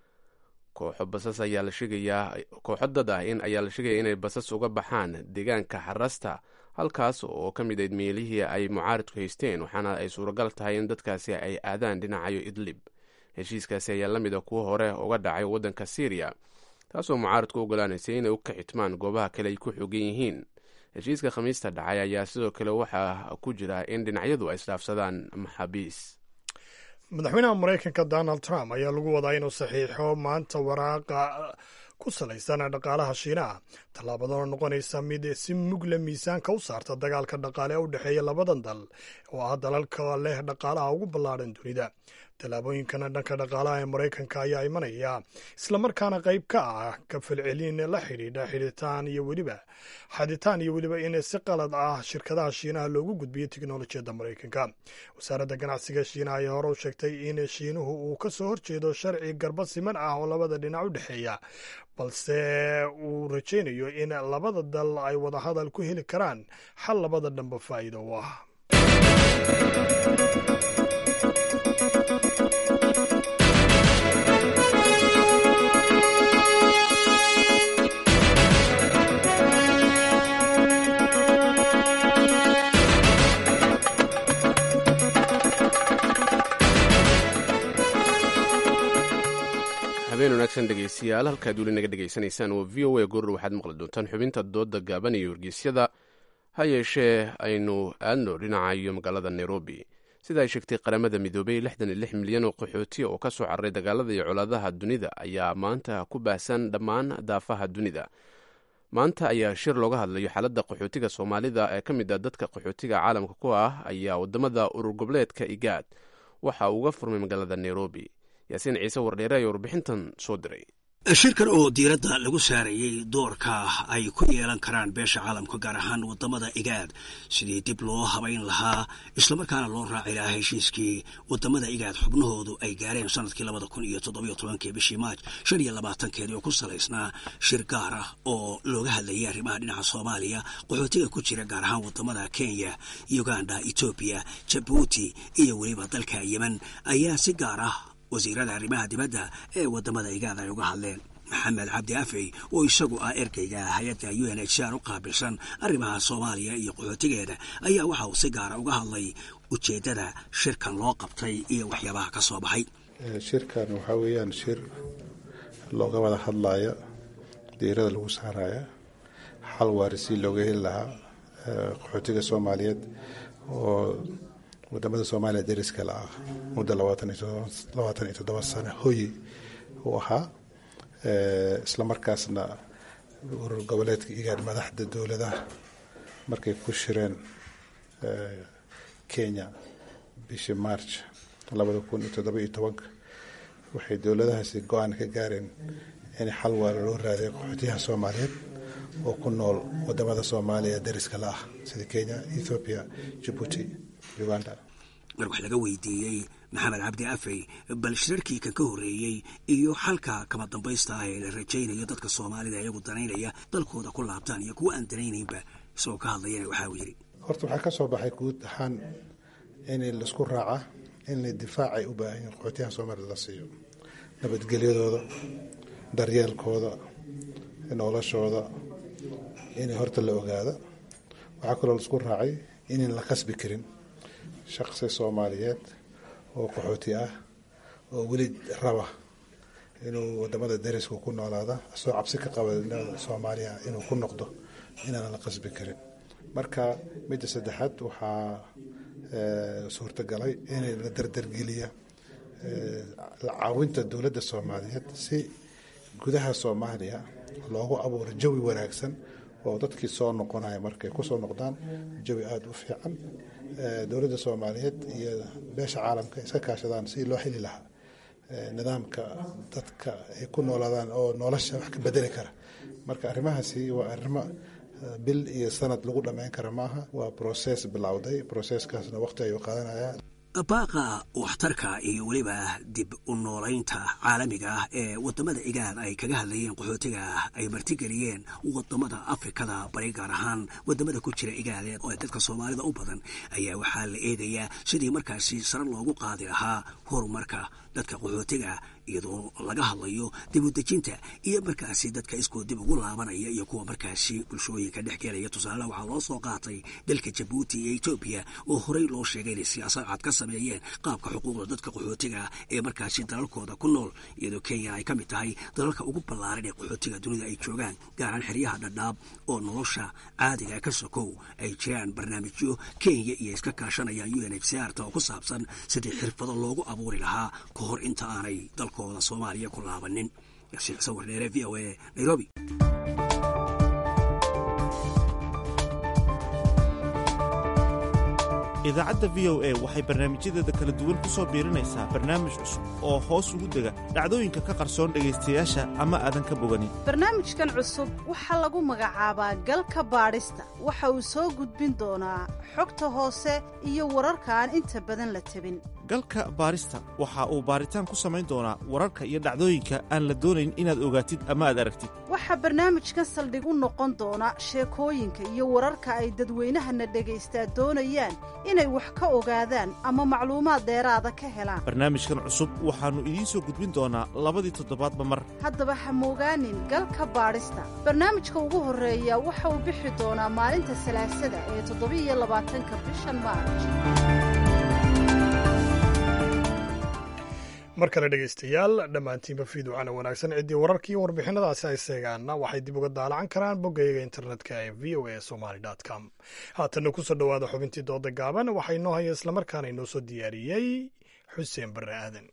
kooxo basas ayaa la sheegayaa kooxo dad ah in ayaa la sheegaya inay basas uga baxaan deegaanka xarasta halkaas oo ka mid ayd meelihii ay mucaaradku haysteen waxaana ay suuragal tahay in dadkaasi ay aadaan dhinacayo idlib heshiiskaasi ayaa la mid a kuwa hore uga dhacay waddanka syriya taasoo mucaaradku ogolaanaysay inay u kaxitmaan goobaha kale ay ku xogan yihiin heshiiska khamiista dhacay ayaa sidoo kale waxaa ku jira in dhinacyadu ay isdhaafsadaan maxaabiis madaxweynaha maraykanka donald trump ayaa lagu wadaa inuu saxiixo maanta waraaqa ku salaysan dhaqaalaha shiinaha tallaabadanoo noqonaysa mid si mugle miisaanka u saarta dagaalka dhaqaale u dhexeeya labadan dal oo ah dalalka leh dhaqaalaha ugu ballaadhan dunida tallaabooyinkana dhanka dhaqaalaha ee maraykanka ayaa imanaya islamarkaana qayb ka ah ka falcelin la xidhiidha xidhitaan iyo weliba xaditaan iyo weliba in si qalad ah shirkadaha shiinaha loogu gudbiyo teknolojiyadda maraykanka wasaaradda ganacsiga shiinaha ayaa hore u sheegtay in shiinuhu uu ka soo horjeedo sharci garba siman ah oo labada dhinac u dhexeeya balse uu rajaynayo in labada dal ay wadahadal ku heli karaan xal labada dhanba faa'iido u ah habeen wanaagsan dhegeystayaal halkaad weli naga dhegaysanaysaan waa v o a goor waxaad maqli doontaan xubinta dooda gaaban iyo wargeysyada ha yeeshee aynu aadno dhinaca iyo magaalada nairobi sida ay sheegtay qaramada midoobay lixdan iyo lix milyan oo qaxootiya oo ka soo cararay dagaalada iyo colaadaha dunida ayaa maanta ku baahsan dhammaan daafaha dunida maanta ayaa shir looga hadlayo xaaladda qaxootiga soomaalida ee ka mid ah dadka qaxootiga caalamka ku ah ayaa wadamada urur goboleedka igaad waxa uu uga furmay magaalada nairobi yaasiin ciise wardheere ayaa warbixintan soo diray shirkan oo diiradda lagu saarayey doorka ay ku yeelan karaan beesha caalamka gaar ahaan wadamada igaad sidii dib loo habayn lahaa islamarkaana loo raaci lahaa heshiiskii wadamada igaad xubnahoodu ay gaareen sanadkii labada kun iyo toddobiyo tobankii bishii maaj shan iyo labaatankeedii oo ku salaysnaa shir gaar ah oo looga hadlayay arrimaha dhinaca soomaaliya qaxootiga ku jira gaar ahaan wadamada kenya uganda etoobiya jabuuti iyo weliba dalka yemen ayaa si gaar ah wasiirada arrimaha dibadda ee wadamada igaad ay uga hadleen maxamed cabdi afey oo isagu ah ergeyga hay-adda u n h r u qaabilsan arrimaha soomaaliya iyo qaxootigeeda ayaa waxa uu si gaara uga hadlay ujeeddada shirkan loo qabtay iyo waxyaabaha ka soo baxay shirkan waxaa weeyaan shir looga wada hadlayo diirada lagu saaraya xal waari si looga heli lahaa qaxootiga soomaaliyeed oo wadamada soomaaliya deriska la ah muddo labaatan iyo toddoba sano hoyi uu ahaa islamarkaasna urur goboleedka igaad madaxda dowladaha markay ku shireen kenya bishii march labada kun iyo toddoba iyo tobanka waxay dowladahaasi go-aan ka gaareen in xal waara loo raadiyo qaxootiyaha soomaaliyeed oo ku nool wadamada soomaaliya deriska la ah sida kenya ethoobiya jabuuti uganda mar wax laga weydiiyey maxamed cabdi afey bal shirarkii kan ka horreeyey iyo xalka kama dambaysta ah ee la rajaynayo dadka soomaalida iyagu danaynaya dalkooda ku laabtaan iyo kuwa aan danaynaynba isagoo ka hadlayana waxa uu yidhi horta waxaa ka soo baxay guud ahaan in laisku raaca in difaacay u baahan yihin qaxootiyaha soomaalida la siiyo nabadgelyadooda daryeelkooda noloshooda inay horta la ogaado waxaa kaloo laisku raacay inan la qasbi karin shaqsi soomaaliyeed oo qaxooti ah oo weli raba inuu wadamada deriska ku noolaada asoo cabsi ka qaba soomaaliya inuu ku noqdo inaan la qasbi karin marka midda saddexaad waxaa suurtagalay in la dardargeliya caawinta dowladda soomaaliyeed si gudaha soomaaliya loogu abuuro jawi wanaagsan oo dadkii soo noqonaya markay kusoo noqdaan jawi aada u fiican dowladda soomaaliyeed iyo beesha caalamka iska kaashadaan si loo heli lahaa nidaamka dadka ay ku noolaadaan oo nolosha wax ka bedeli kara marka arrimahaasi waa arrimo bil iyo sanad lagu dhammayn kara maaha waa process bilowday processkaasna waqti ayuu qaadanaya baaqa waxtarka iyo weliba dib u noolaynta caalamiga ah ee wadamada igaad ay kaga hadlayeen qaxootiga ah ay martigeliyeen wadamada afrikada bari gaar ahaan wadamada ku jira igaadeed oo dadka soomaalida u badan ayaa waxaa la eegayaa sidii markaasi sare loogu qaadi lahaa horumarka dadka qaxootiga iyadoo laga hadlayo dib u dejinta iyo markaasi dadka iskoo dib ugu laabanaya iyo kuwa markaasi bulshooyinka dhex gelaya tusaale waxaa loo soo qaatay dalka jabuuti iyo etoobiya oo horey loo sheegay inay siyaasad cad ka sameeyeen qaabka xuquuqda dadka qaxootiga ee markaasi dalalkooda ku nool iyadoo kenya ay ka mid tahay dalalka ugu ballaaran ee qaxootiga dunida ay joogaan gaaraan xeryaha dhadhaab oo nolosha caadiga ka sokow ay jiraan barnaamijyo kenya iyo iska kaashanayaan u n h c r ta oo ku saabsan sidii xirfado loogu abuuri lahaa ka hor inta aanay dalkooda soomaaliya ku laabanin yaasiin sawir dheere v o a nairobi idaacadda v o a waxay barnaamijyadeeda kala duwan ku soo biirinaysaa barnaamij cusub oo hoos ugu dega dhacdooyinka ka qarsoon dhegaystayaasha ama aadan ka boganin barnaamijkan cusub waxaa lagu magacaabaa galka baadhista waxa uu soo gudbin doonaa xogta hoose iyo wararka aan inta badan la tabin galka baadhista waxa uu baaritaan ku samayn doonaa wararka iyo dhacdooyinka aan la doonayn inaad ogaatid ama aad aragtid waxaa barnaamijkan saldhig u noqon doona sheekooyinka iyo wararka ay dadweynahana dhagaystaa doonayaan inay wax ka ogaadaan ama macluumaad dheeraada ka helaan barnaamijkan cusub waxaannu idiin soo gudbin doonaa labadii toddobaadba mar haddaba ha moogaanin galka baadhista barnaamijka ugu horreeya waxa uu bixi doonaa maalinta salaasada ee toddobiiyo labaatanka bishan maarj mar kale dhegaystayaal dhammaantiinba fiiducana wanaagsan ciddii wararkii warbixinadaasi ay seegaanna waxay dib uga daalacan karaan boggayaga internetka ee v o a somaly com haatanna kusoo dhowaada xubintii dooda gaaban waxaa inoo haya islamarkaana inoo soo diyaariyey xuseen barre aadan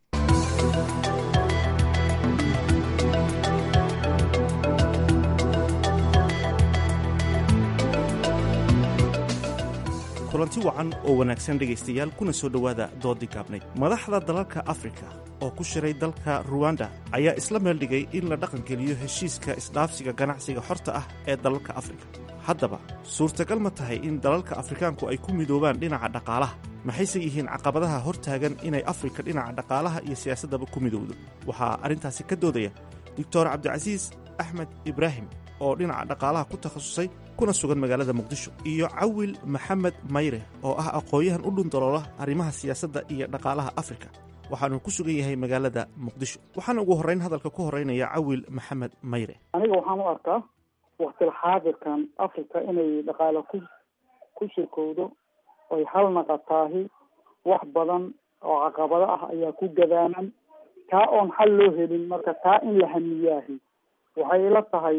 kulanti wacan oo wanaagsan dhegaystayaal kuna soo dhowaada doodii gaabnayd madaxda dalalka afrika oo ku shiray dalka ruwanda ayaa isla meel dhigay in la dhaqangeliyo heshiiska isdhaafsiga ganacsiga xorta ah ee dalalka afrika haddaba suurtagal ma tahay in dalalka afrikaanku ay ku midoobaan dhinaca dhaqaalaha maxayse yihiin caqabadaha hor taagan inay afrika dhinaca dhaqaalaha iyo siyaasaddaba ku midowdo waxaa arrintaasi ka doodaya doctor cabdicasiis axmed ibraahim oo dhinaca dhaqaalaha ku takhasusay kuna sugan magaalada muqdisho iyo cawil maxamed mayre oo ah aqoon-yahan u dhundaloola arrimaha siyaasadda iyo dhaqaalaha afrika waxaanu ku sugan yahay magaalada muqdisho waxaana ugu horrayn hadalka ku horraynaya cawil maxamed mayre aniga waxaan u arkaa waktil xaadirkan africa inay dhaqaale ku ku shirkowdo oy hal naqataahi wax badan oo caqabado ah ayaa ku gadaaman taa oon xal loo helin marka taa in la hamiyaahi waxay ila tahay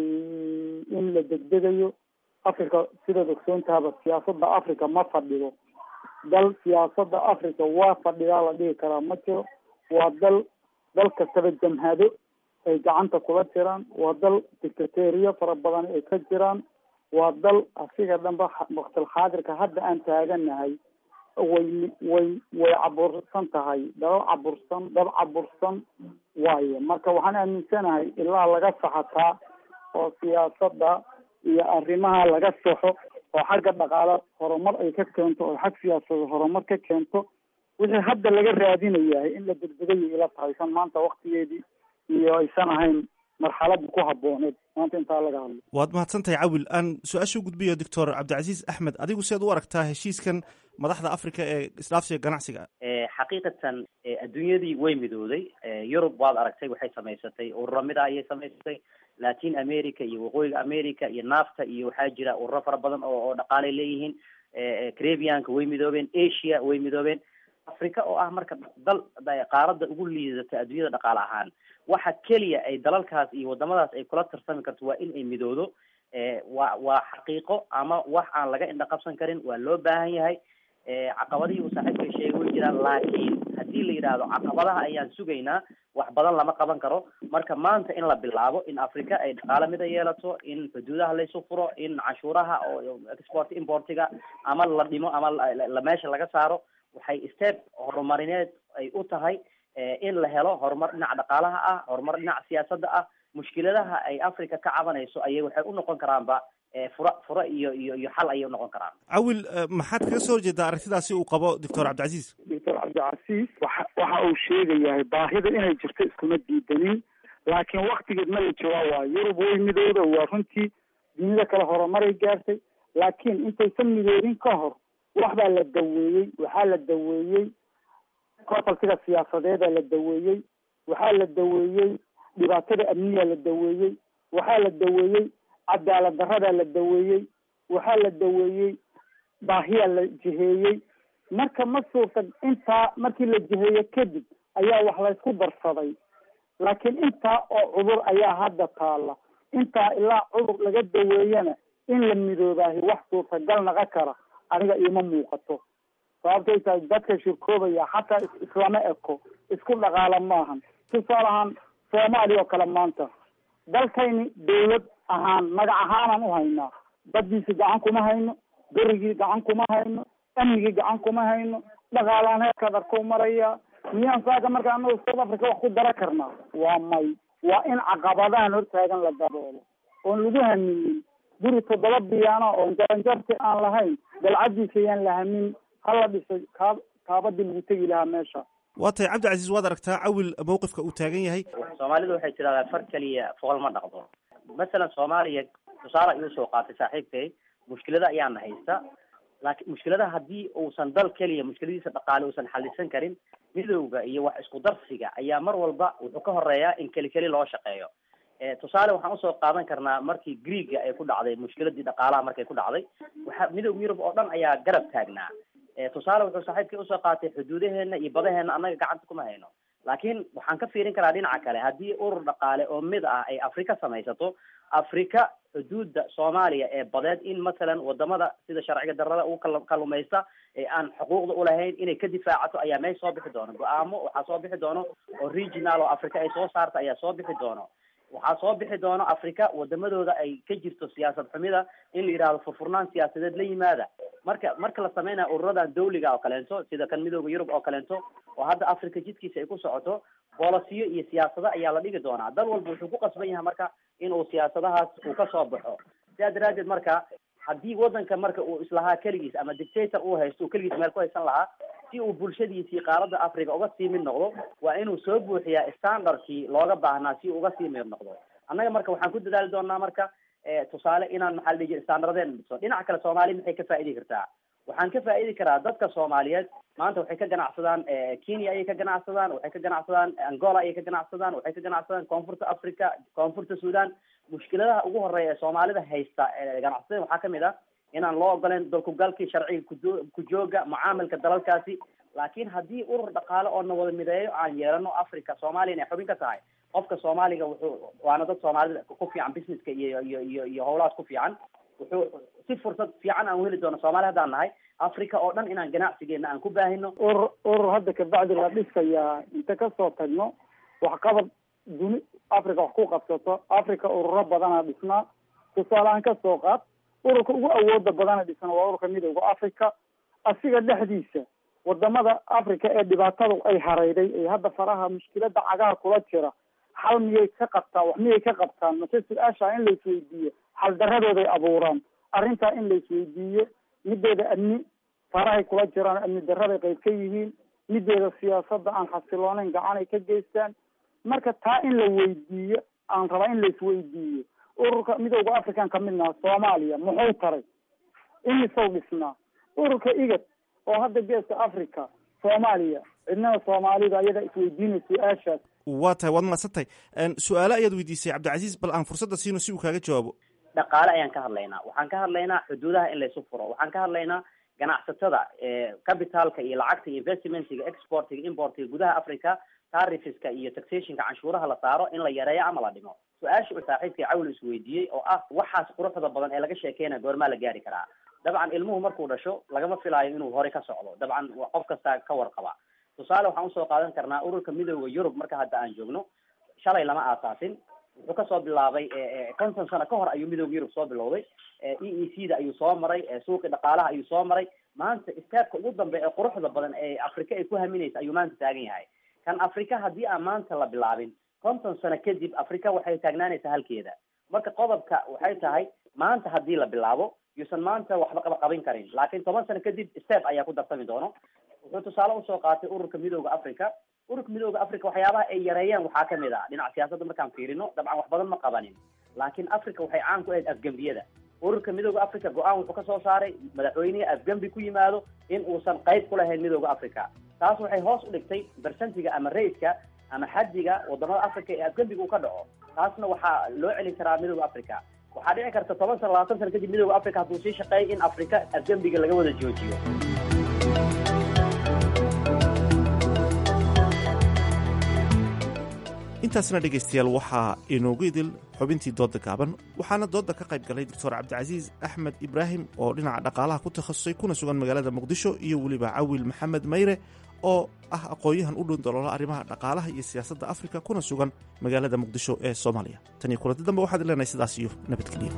in la degdegayo africa sidaad ogsoontaaba siyaasadda africa ma fadhido dal siyaasadda africa waa fadhidaa la dhihi karaa ma jiro waa dal dal kastaba jamhado ay gacanta kula jiraan waa dal dictateriya fara badan ay ka jiraan waa dal asiga dhanba waqtil xaadirka hadda aan taaganahay way way way cabursan tahay dalal cabursan dad cabursan waaye marka waxaan aaminsanahay ilaa laga saxataa oo siyaasadda iyo arrimaha laga saxo oo xagga dhaqaale horumar ay ka keento oo xag siyaasada horumar ka keento wixii hadda laga raadinayahay in la degdegayo ila tahay san maanta waktigeedii iyo aysan ahayn marxaladda ku habooneed maanta intaa laga hadlo waad mahadsantahay cawil aan su-aasha u gudbiyo doctor cabdicasiis axmed adigu sead u aragtaa heshiiskan madaxda africa ee isdhaafsiga ganacsiga xaqiiqatan adduunyadii way midooday yurub waad aragtay waxay samaysatay ururo mida ayay samaysatay latin america iyo waqooyiga america iyo nafta iyo waxaa jira ururo fara badan oo oo dhaqaalay leeyihiin carabianka way midoobeen asia way midoobeen africa oo ah marka dal qaaradda ugu liidata adduunyada dhaqaale ahaan waxa keliya ay dalalkaas iyo wadamadaas ay kula tarsami karto waa in ay midoodo waa waa xaqiiqo ama wax aan laga indha qabsan karin waa loo baahan yahay caqabadihii uu saaxiibka sheegay way jiraan laakiin haddii la yidhaahdo caqabadaha ayaan sugaynaa wax badan lama qaban karo marka maanta in la bilaabo in africa ay dhaqaale mida yeelato in xuduudaha laysu furo in canshuuraha oo export importiga ama la dhimo ama la meesha laga saaro waxay step horumarineed ay u tahay in la helo horumar dhinaca dhaqaalaha ah horumar dhinaca siyaasadda ah mushkiladaha ay africa ka cabanayso ayay waxay u noqon karaanba fura fura iyo iyo iyo xal ayay unoqon karaan cawil maxaad kaga soo horjeedaa arrintidaasi uu qabo doctor cabdicasiis doctor cabdicasiis waxa waxa uu sheegayahay baahida inay jirto iskuma diidanin laakiin waktigeed ma la joogaa waayo yurub way midooda waa runtii dunida kale horumaray gaartay laakiin intaysan midoodin ka hor wax baa la daweeyey waxaa la daweeyey kotalsiga siyaasadeeda la daweeyey waxaa la daweeyey dhibaatada amniya la daweeyey waxaa la daweeyey cadaalad daradaa la daweeyey waxaa la daweeyey baahiyaa la jiheeyey marka ma suurta intaa markii la jiheeye kadib ayaa wax laysku darsaday laakiin intaa oo cudur ayaa hadda taala intaa ilaa cudur laga daweeyana in la midoobaahi wax suurtagal naqa kara aniga iima muuqato sababtay tahay dadka shirkoobaya xataa islama eko isku dhaqaala maahan tusaale ahaan soomaaliya oo kale maanta dalkayni dawlad ahaan magac ahaanaan u haynaa baddiisi gacan kuma hayno berigii gacan kuma hayno amnigii gacan kuma hayno dhaqaalaan heerkaad arko maraya miyaan saaka marka anagu south africa wax ku dara karnaa waa may waa in caqabadahan hortaagan la daboolo oon lagu haminin guri toddoba biyaana oon jaranjarti aan lahayn dalcadiisa yaan la hamin hala dhisay kaa kaabadii lagu tegi lahaa meesha waa tahay cabdicasiis waad aragtaa cawil mawqifka uu taagan yahay soomaalidu waxay tirahdaan far keliya fool ma dhaqdo masalan soomaaliya tusaale ayuu soo qaatay saaxiibkay mushkilada ayaana haysta laakiin mushkiladaha haddii uusan dal keliya mushkiladiisa dhaqaale uusan xalisan karin midowga iyo wax isku darsiga ayaa mar walba wuxuu ka horeeyaa in keli keli loo shaqeeyo tusaale waxaan usoo qaadan karnaa markii greega ay ku dhacday mushkiladii dhaqaalaha markay ku dhacday waxa midowga yurub oo dhan ayaa garab taagnaa tusaale wuxuu saaxiibkii usoo qaatay xuduudaheena iyo badaheena annaga gacanta kuma hayno laakiin waxaan ka fiirin karaa dhinaca kale haddii urur dhaqaale oo mid ah ay afrika samaysato afrika xuduudda soomaaliya ee badeed in masalan wadamada sida sharciga darada ugu kal kalumaysta ee aan xuquuqda ulahayn inay ka difaacato ayaa meesh soo bixi doono go-aamo waxaa soo bixi doono oo regional oo africa ay soo saarta ayaa soo bixi doono waxaa soo bixi doono africa wadamadooda ay ka jirto siyaasad xumida in la yidhahdo furfurnaan siyaasadeed la yimaada marka marka la sameynaya ururadan dawliga oo kaleento sida kan midooda yurub oo kaleento oo hadda africa jidkiisa ay ku socoto bolosiyo iyo siyaasado ayaa la dhigi doonaa dal walba wuxuu ku qasban yahay marka inuu siyaasadahaas uu kasoo baxo sidaa daraadeed marka haddii wadanka marka uu islahaa keligiis ama dictator uu haysto uu keligiis meel ku haysan lahaa si uu bulshadiisii qaaradda africa uga sii mid noqdo waa inuu soo buuxiyaa standardkii looga baahnaa si uu uga sii mid noqdo annaga marka waxaan ku dadaali doonaa marka tusaale inaan maxaa la dhihi jira standardeen dhiso dhinaca kale soomaaliya maxay ka faa'idi kartaa waxaan ka faa'idi karaa dadka soomaaliyeed maanta waxay ka ganacsadaan kenya ayay ka ganacsadaan waxay ka ganacsadaan angola ayay ka ganacsadaan waxay ka ganacsadaan koonfurta africa koonfurta sudan mushkiladaha ugu horeeya ee soomaalida haysta ganacsatada waxaa kamid ah inaan loo ogoleyn dalkugalkii sharciga kudo kujooga mucaamilka dalalkaasi laakiin haddii urur dhaqaale oo na wada mideeyo aan yeelano africa soomaliya inay xubin ka tahay qofka soomaaliga wuxuu waana dad soomaalida ku fiican businesska iyo iyo iyo iyo howlahaas ku fiican wuxuu si fursad fiican aan uheli doono soomaali haddaan nahay africa oo dhan inaan ganacsigeena aan ku baahino urur urur hadda kabacdi la dhisayaa inta kasoo tagno waxqabad duni africa wax ku qabsato africa ururo badana dhisnaa tusaalehaan kasoo qaad ururka ugu awooda badana dhisna waa ururka midooda africa asiga dhexdiisa wadamada africa ee dhibaatadu ay hareyday ee hadda faraha mushkilada cagaha kula jira xal miyay ka qabtaan wax miyay ka qabtaan mase su-aasha in laisweydiiyo xal daradooday abuuraan arrintaa in laisweydiiyo mideeda amni farahay kula jiraan amni daraday qayb ka yihiin mideeda siyaasada aan xasilooneyn gacan ay ka geystaan marka taa in la weydiiyo aan rabaa in laisweydiiyo ururka midooda african ka midnaha soomaaliya muxuu taray imisow dhisnaa ururka igad oo hadda geeska africa soomaaliya cidnada soomaalida ayadaa isweydiinay su-aashaas waa tahay waad mahadsantahay su-aale ayaad weydiisay cabdicasiis bal aan fursadda siino si uu kaaga jawaabo dhaqaale ayaan ka hadlaynaa waxaan ka hadlaynaa xuduudaha in laysu furo waxaan ka hadlaynaa ganacsatada capitalka iyo lacagta iyo investmentiga exportiga importiga gudaha africa tarifiska iyo taxationka canshuuraha la saaro in la yareeyo ama la dhimo su-aasha uu saaxiibkay cawl isweydiiyey oo ah waxaas quruxda badan ee laga sheekeynaya goormaa la gaari karaa dabcan ilmuhu markuu dhasho lagama filaayo inuu hore ka socdo dabcan qof kasta ka warqaba tusaale waxaan usoo qaadan karnaa ururka midooda yurub marka hadda aan joogno shalay lama aasaasin wuxuu kasoo bilaabay konton sano ka hor ayuu midooda yurub soo bilowday e e c da ayuu soo maray suuqi dhaqaalaha ayuu soo maray maanta istaabka ugu dambe ee quruxda badan ee afrika ay ku haminaysa ayuu maanta taagan yahay kan afrika haddii aan maanta la bilaabin konton sano kadib afrika waxay taagnaanaysaa halkeeda marka qodobka waxay tahay maanta haddii la bilaabo yuusan maanta waxba qaba qabin karin laakiin toban sano kadib step ayaa ku darsami doono wuxuu tusaale usoo qaatay ururka midooda africa ururka midooda africa waxyaabaha ay yareeyeen waxaa kamid ah dhinaca siyaasadda markaan fiirino dabcan wax badan ma qabanin laakiin africa waxay caan ku ahayd afgembiyada ururka midooda africa go-aan wuxuu kasoo saaray madaxweynihii afgembi ku yimaado in uusan qayb ku lahayn midooda africa taas waxay hoos u dhigtay bersentiga ama raiska ama xadiga wadamada africa ee afgembiga uu ka dhaco taasna waxaa loo celin karaa midooda africa waxaa dhici karta toban sano labaatan sano kadib midooda africa hadduu sii shaqeeyo in africa afgembiga laga wada joojiyo intaasna dhegaystayaal waxaa inoogu idil xubintii doodda gaaban waxaana doodda ka qayb galay doctor cabdicasiis axmed ibraahim oo dhinaca dhaqaalaha ku takhasusay kuna sugan magaalada muqdisho iyo weliba cawil maxamed mayre oo ah aqoon-yahan u dhown daloola arrimaha dhaqaalaha iyo siyaasadda afrika kuna sugan magaalada muqdisho ee soomaaliya tan iyo kulanti dambe waxaad leenahay sidaas iyo nabadgelyo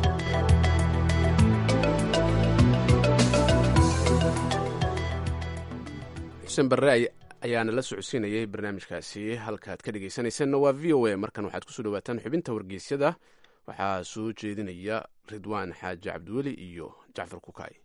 xuseen barre ayaana la socodsiinayay barnaamijkaasi halkaad ka dhegaysanaysanna waa v o a markan waxaad kusoo dhawaataan xubinta wargeysyada waxaa soo jeedinaya ridwaan xaaji cabdiweli iyo jacfar kukaay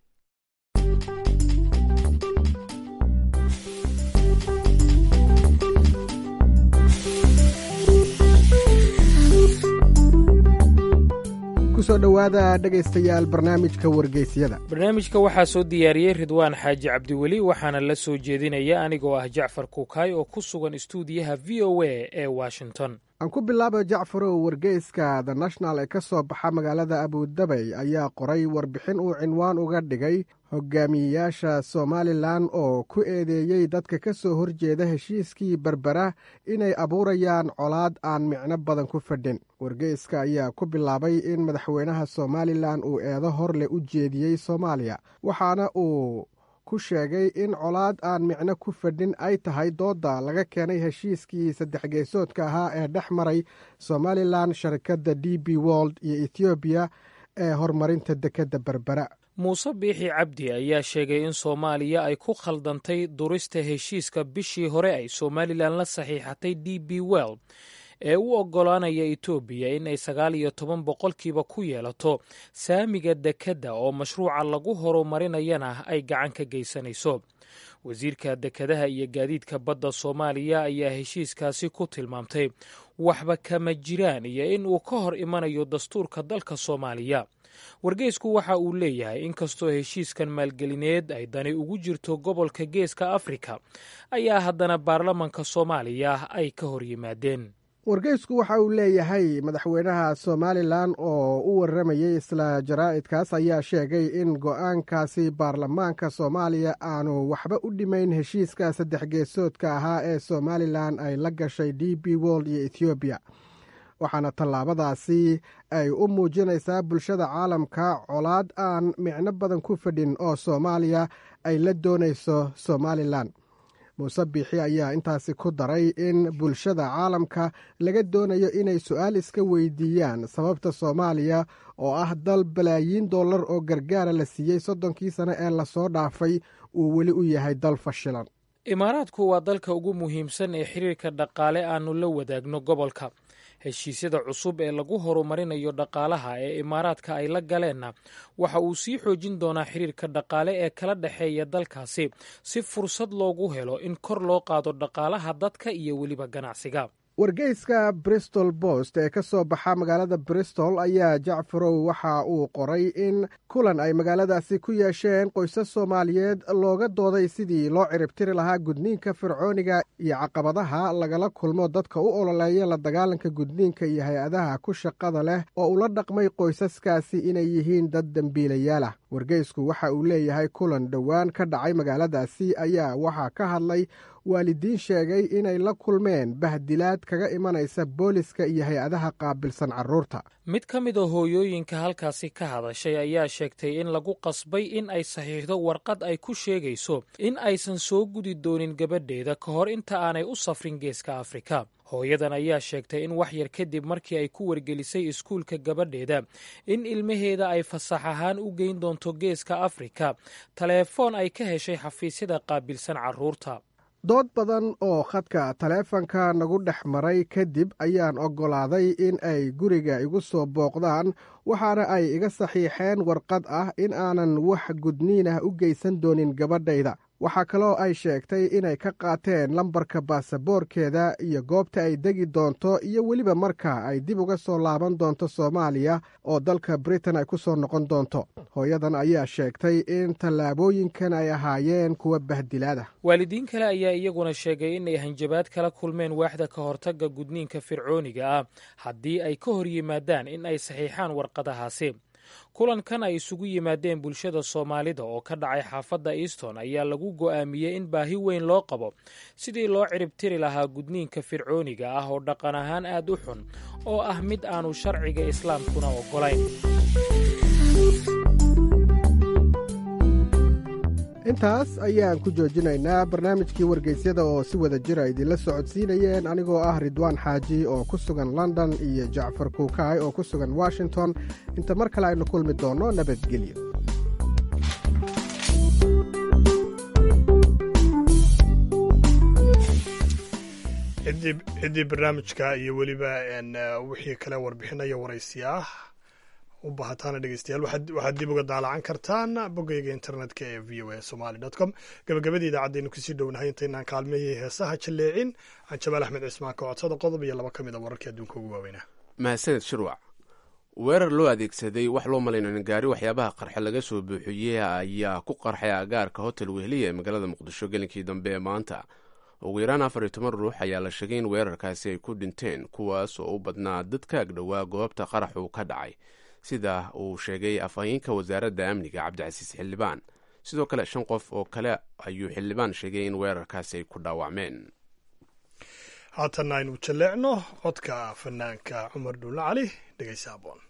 kusoo dhowaada dhegaystayaal barnaamijka wargeysyada barnaamijka waxaa soo diyaariyey ridwaan xaaji cabdiweli waxaana la soo jeedinaya anigoo ah jacfar kukaay oo ku sugan istuudiyaha v o a ee washington aan ku bilaabo jacfarow wargeyska the national ee ka soo baxa magaalada abudabay ayaa qoray warbixin uu cinwaan uga dhigay hogaamiyeyaasha somalilan oo ku eedeeyey dadka ka soo horjeeda heshiiskii berbera inay abuurayaan colaad aan micno badan ku fadhin wargeyska ayaa ku bilaabay in madaxweynaha somalilan uu eedo horleh u jeediyey soomaaliya waxaana uu ku sheegay in colaad aan micno ku fadhin ay tahay doodda laga keenay heshiiskii saddex geesoodka ahaa ee dhex maray somalilan sharikadda d b wold iyo ethoobiya ee horumarinta dekedda berbera muuse biixi cabdi ayaa sheegay in soomaaliya ay ku khaldantay durista heshiiska bishii hore ay somalilan la saxiixatay d b well ee u oggolaanaya etoobiya in ay sagaal iyo toban boqolkiiba ku yeelato saamiga dekedda oo mashruuca lagu horumarinayana ay gacan ka geysanayso wasiirka dekedaha iyo gaadiidka badda soomaaliya ayaa heshiiskaasi ku tilmaamtay waxba kama jiraan iyo in uu ka hor imanayo dastuurka dalka soomaaliya wargeysku waxa uu leeyahay inkastoo heshiiskan maalgelineed ay dani ugu jirto gobolka geeska afrika ayaa haddana baarlamanka soomaaliya ay ka hor yimaadeen wargeysku waxa uu leeyahay madaxweynaha somalilan oo u waramayey isla jaraa'idkaas ayaa sheegay in go-aankaasi baarlamaanka soomaaliya aanu waxba u dhimayn heshiiska saddex geesoodka ahaa ee somalilan ay la gashay d b wold iyo ethoobiya waxaana tallaabadaasi ay u muujinaysaa bulshada caalamka colaad aan micno badan ku fadhin oo soomaaliya ay la doonayso somalilan muuse biixi ayaa intaasi ku daray in bulshada caalamka laga doonayo inay su-aal iska weydiiyaan sababta soomaaliya oo ah dal balaayiin dollar oo gargaara la siiyey soddonkii sano ee lasoo dhaafay uu weli u yahay dal fashilan imaaraadku waa dalka ugu muhiimsan ee xiriirka dhaqaale aanu la wadaagno gobolka heshiisyada cusub ee lagu horumarinayo dhaqaalaha ee imaaraadka ay la galeenna waxa uu sii xoojin doonaa xiriirka dhaqaale ee kala dhexeeya dalkaasi si fursad loogu helo in kor loo qaado dhaqaalaha dadka iyo weliba ganacsiga wargeyska bristol bost ee ka soo baxa magaalada bristol ayaa jacfarow waxa uu qoray in kulan ay magaaladaasi ku yeesheen qoysas soomaaliyeed looga dooday sidii loo ciribtiri lahaa gudniinka fircooniga iyo caqabadaha lagala kulmo dadka u ololeeya la dagaalanka gudniinka iyo hay-adaha ku shaqada leh oo ula dhaqmay qoysaskaasi inay yihiin dad dembiilayaal ah wargeysku waxa uu leeyahay kulan dhowaan ka dhacay magaaladaasi ayaa waxaa ka hadlay waalidiin sheegay inay la kulmeen bahdilaad kaga imanaysa booliska iyo hay-adaha qaabilsan carruurta mid ka mid a hooyooyinka halkaasi ka hadashay ayaa sheegtay in lagu qasbay in ay saxiixdo warqad ay ku sheegayso in aysan soo gudi doonin gabadheeda ka hor inta aanay u safrin geeska afrika hooyadan ayaa sheegtay in wax yar kadib markii ay ku wargelisay iskuulka gabadheeda in ilmaheeda ay fasax ahaan u geyn doonto geeska afrika taleefoon ay ka heshay xafiisyada qaabilsan carruurta dood badan oo khadka taleefanka nagu dhex maray kadib ayaan oggolaaday in ay guriga igu soo booqdaan waxaana ay iga saxiixeen warqad ah in aanan wax gudniinah u geysan doonin gabadhayda waxaa kaloo ay sheegtay inay ka qaateen lambarka baasaboorkeeda iyo goobta ay degi doonto iyo weliba marka ay dib uga soo laaban doonto soomaaliya oo dalka britain ay ku soo noqon doonto hooyadan ayaa sheegtay in tallaabooyinkan ay ahaayeen kuwa bahdilaada waalidiin kale ayaa iyaguna sheegay inay hanjabaad kala kulmeen waaxda ka hortagga gudniinka fircooniga ah haddii ay ka hor yimaadaan in ay saxiixaan warqadahaasi kulankan ay isugu yimaadeen bulshada soomaalida oo ka dhacay xaafadda easton ayaa lagu go'aamiyey in baahi weyn loo qabo sidii loo ciribtiri lahaa gudniinka fircooniga ah oo dhaqan ahaan aad u xun oo ah mid aanu sharciga islaamkuna oggolayn intaas ayaan ku joojinaynaa barnaamijkii wargeysyada oo si wada jira idinla socodsiinayeen anigoo ah ridwaan xaaji oo ku sugan london iyo jacfar kuukaay oo ku sugan washington inta mar kale aynu kulmi doonno nabadgelyo ciddii barnaamijka iyo weliba wixii kale warbixinaya waraysiya u baahataana dhegeystayaal waxaad dib uga daalacan kartaan boggayga internetka ee v o a somaly com gabagabadii idaacaddeenu kusii dhownahay intaynaan kaalmeeyay heesaha jalleecin aan jamaal axmed cismaan ka codsada qodob iyo laba ka mid a wararkii adduunka ugu waaweynaa mahadsaned shirwac weerar loo adeegsaday wax loo malayno in gaari waxyaabaha qarxe laga soo buuxiyey ayaa ku qarxay agaarka hotel wehliya ee magaalada muqdisho gelinkii dambe ee maanta ugu yaraan afar iyo toban ruux ayaa la sheegay in weerarkaasi ay ku dhinteen kuwaas oo u badnaa dad ka agdhowaa goobta qarax uu ka dhacay sida uu sheegay afhayeenka wasaaradda amniga cabdicasiis xildhibaan sidoo kale shan qof oo kale ayuu xildhibaan sheegay in weerarkaasi ay ku dhaawacmeen haatanna aynu jalleecno codka fanaanka cumar dhuulle cali dhegeysa aboon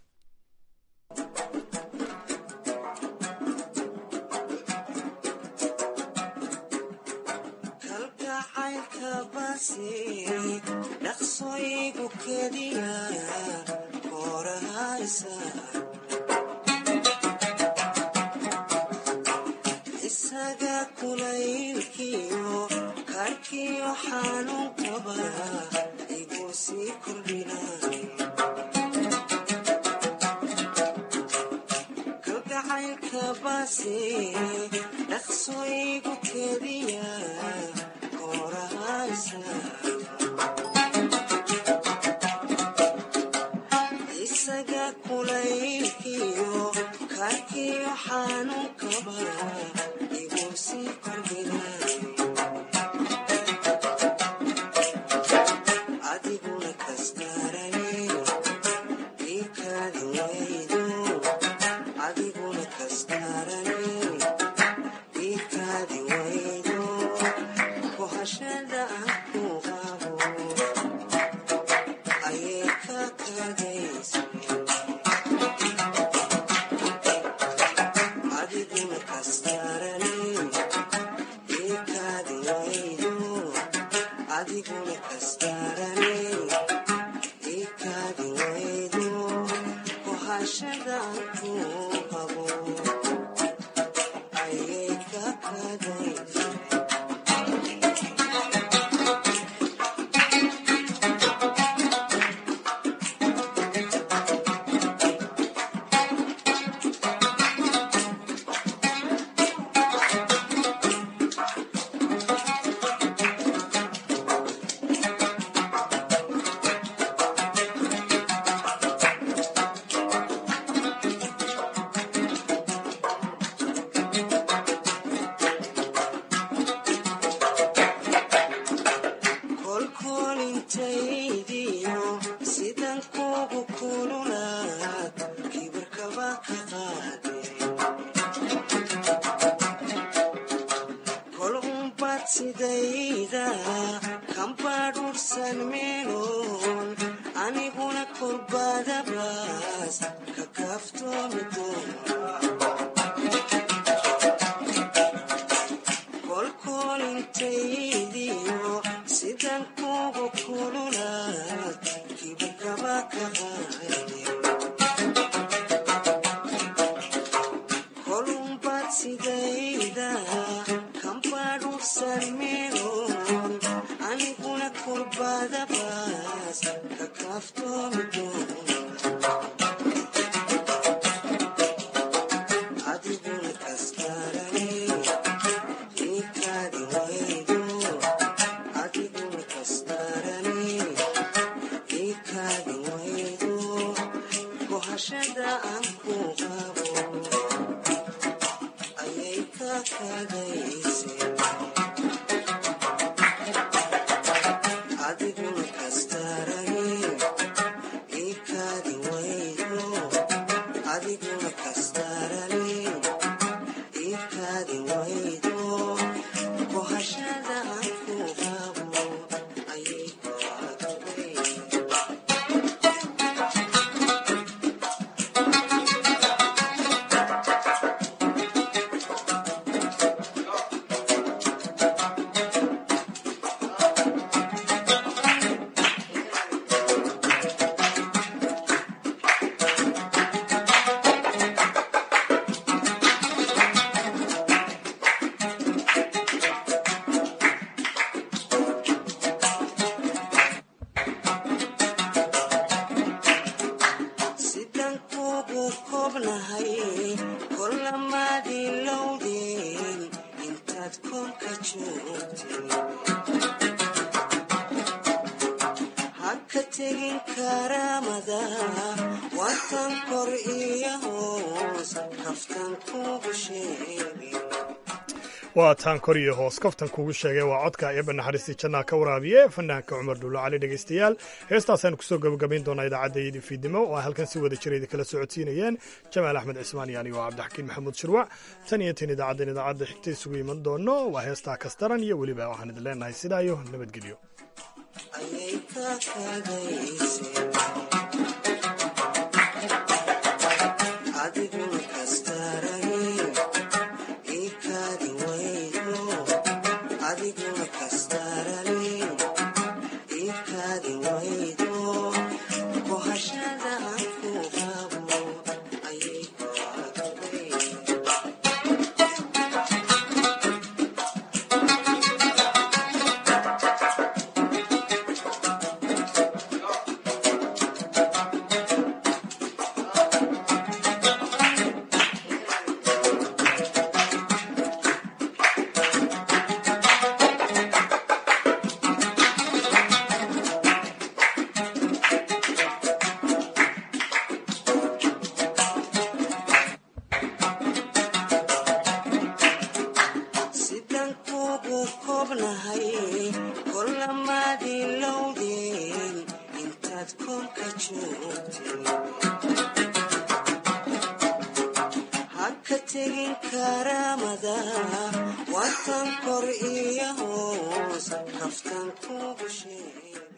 isaga kulaylkiyo karkiyo xanuun qaba iguu sii kordhinay kalgacaylka baase dhaqso igu kediya koorahaysa isaga kulaylkiyo karkiyo xanuun qaba iguu sii kordhinay adiguna kasta kastarani ikaadi waydo adiguna kastarani ikaadi waydo kohashadan ku qabo ayay ka kadaysa kolkolintaydiyo sidan kugu kululaad kibirkaba ka qaade kol umbad sidayda kambadhursan meeloon aniguna kurbadabaas ka kaaftoomi doona kolkolintaydiyo sidan kugu kululaad kibirkaba ka qaade kolumbad sidayda kambadhursan meeloon aniguna kurbadabaas ka kaaftoomi doona adiguna kastarani ikaadi waydo adiguna kastarani ikaadi waydo kohashada aan ku qabo ayay ka kadayse adiguna kastarani ikaadi waydo adiguna kastarani ikaadi waydo kohashada aan ku qabo ayay ka kadayse sidan kugu kobnahay kolamaadii lowdeen intaad koonka joogtay ha ka tegin karaamada watan kor iyo hoos kaftan kugu sheegay waa taan kor iyo hoos kaftan kugu sheegay waa codka eebba naxariistii jannaa ka waraabiye fanaanka cumar dhuulo cali dhegaystayaal heestaasaan kusoo gabagabayn doonaa idaacadda fiidnimo oo ay halkan si wada jira kala socodsiinayeen jamaal axmed cismaan iyo anigo cabdixakiin maxamuud shirwac tan iyo tan idaacaddan idaacadda xigta isugu iman doono waa heestaa kastaran iyo weliba waxaan idin leenahay sidaa iyo nabadgelyo ayay ka kadayse adiguna kastarani ikaadi waydo adiguna kastarani ikaadi waydo kohashada aan ku qabo ayay ka kadayse sidan kugu kobnahay kolamaadii lowdeen intaad koonka joogtay ha ka tegin karaamada watan kor iyo hoos kaftan kugu sheegay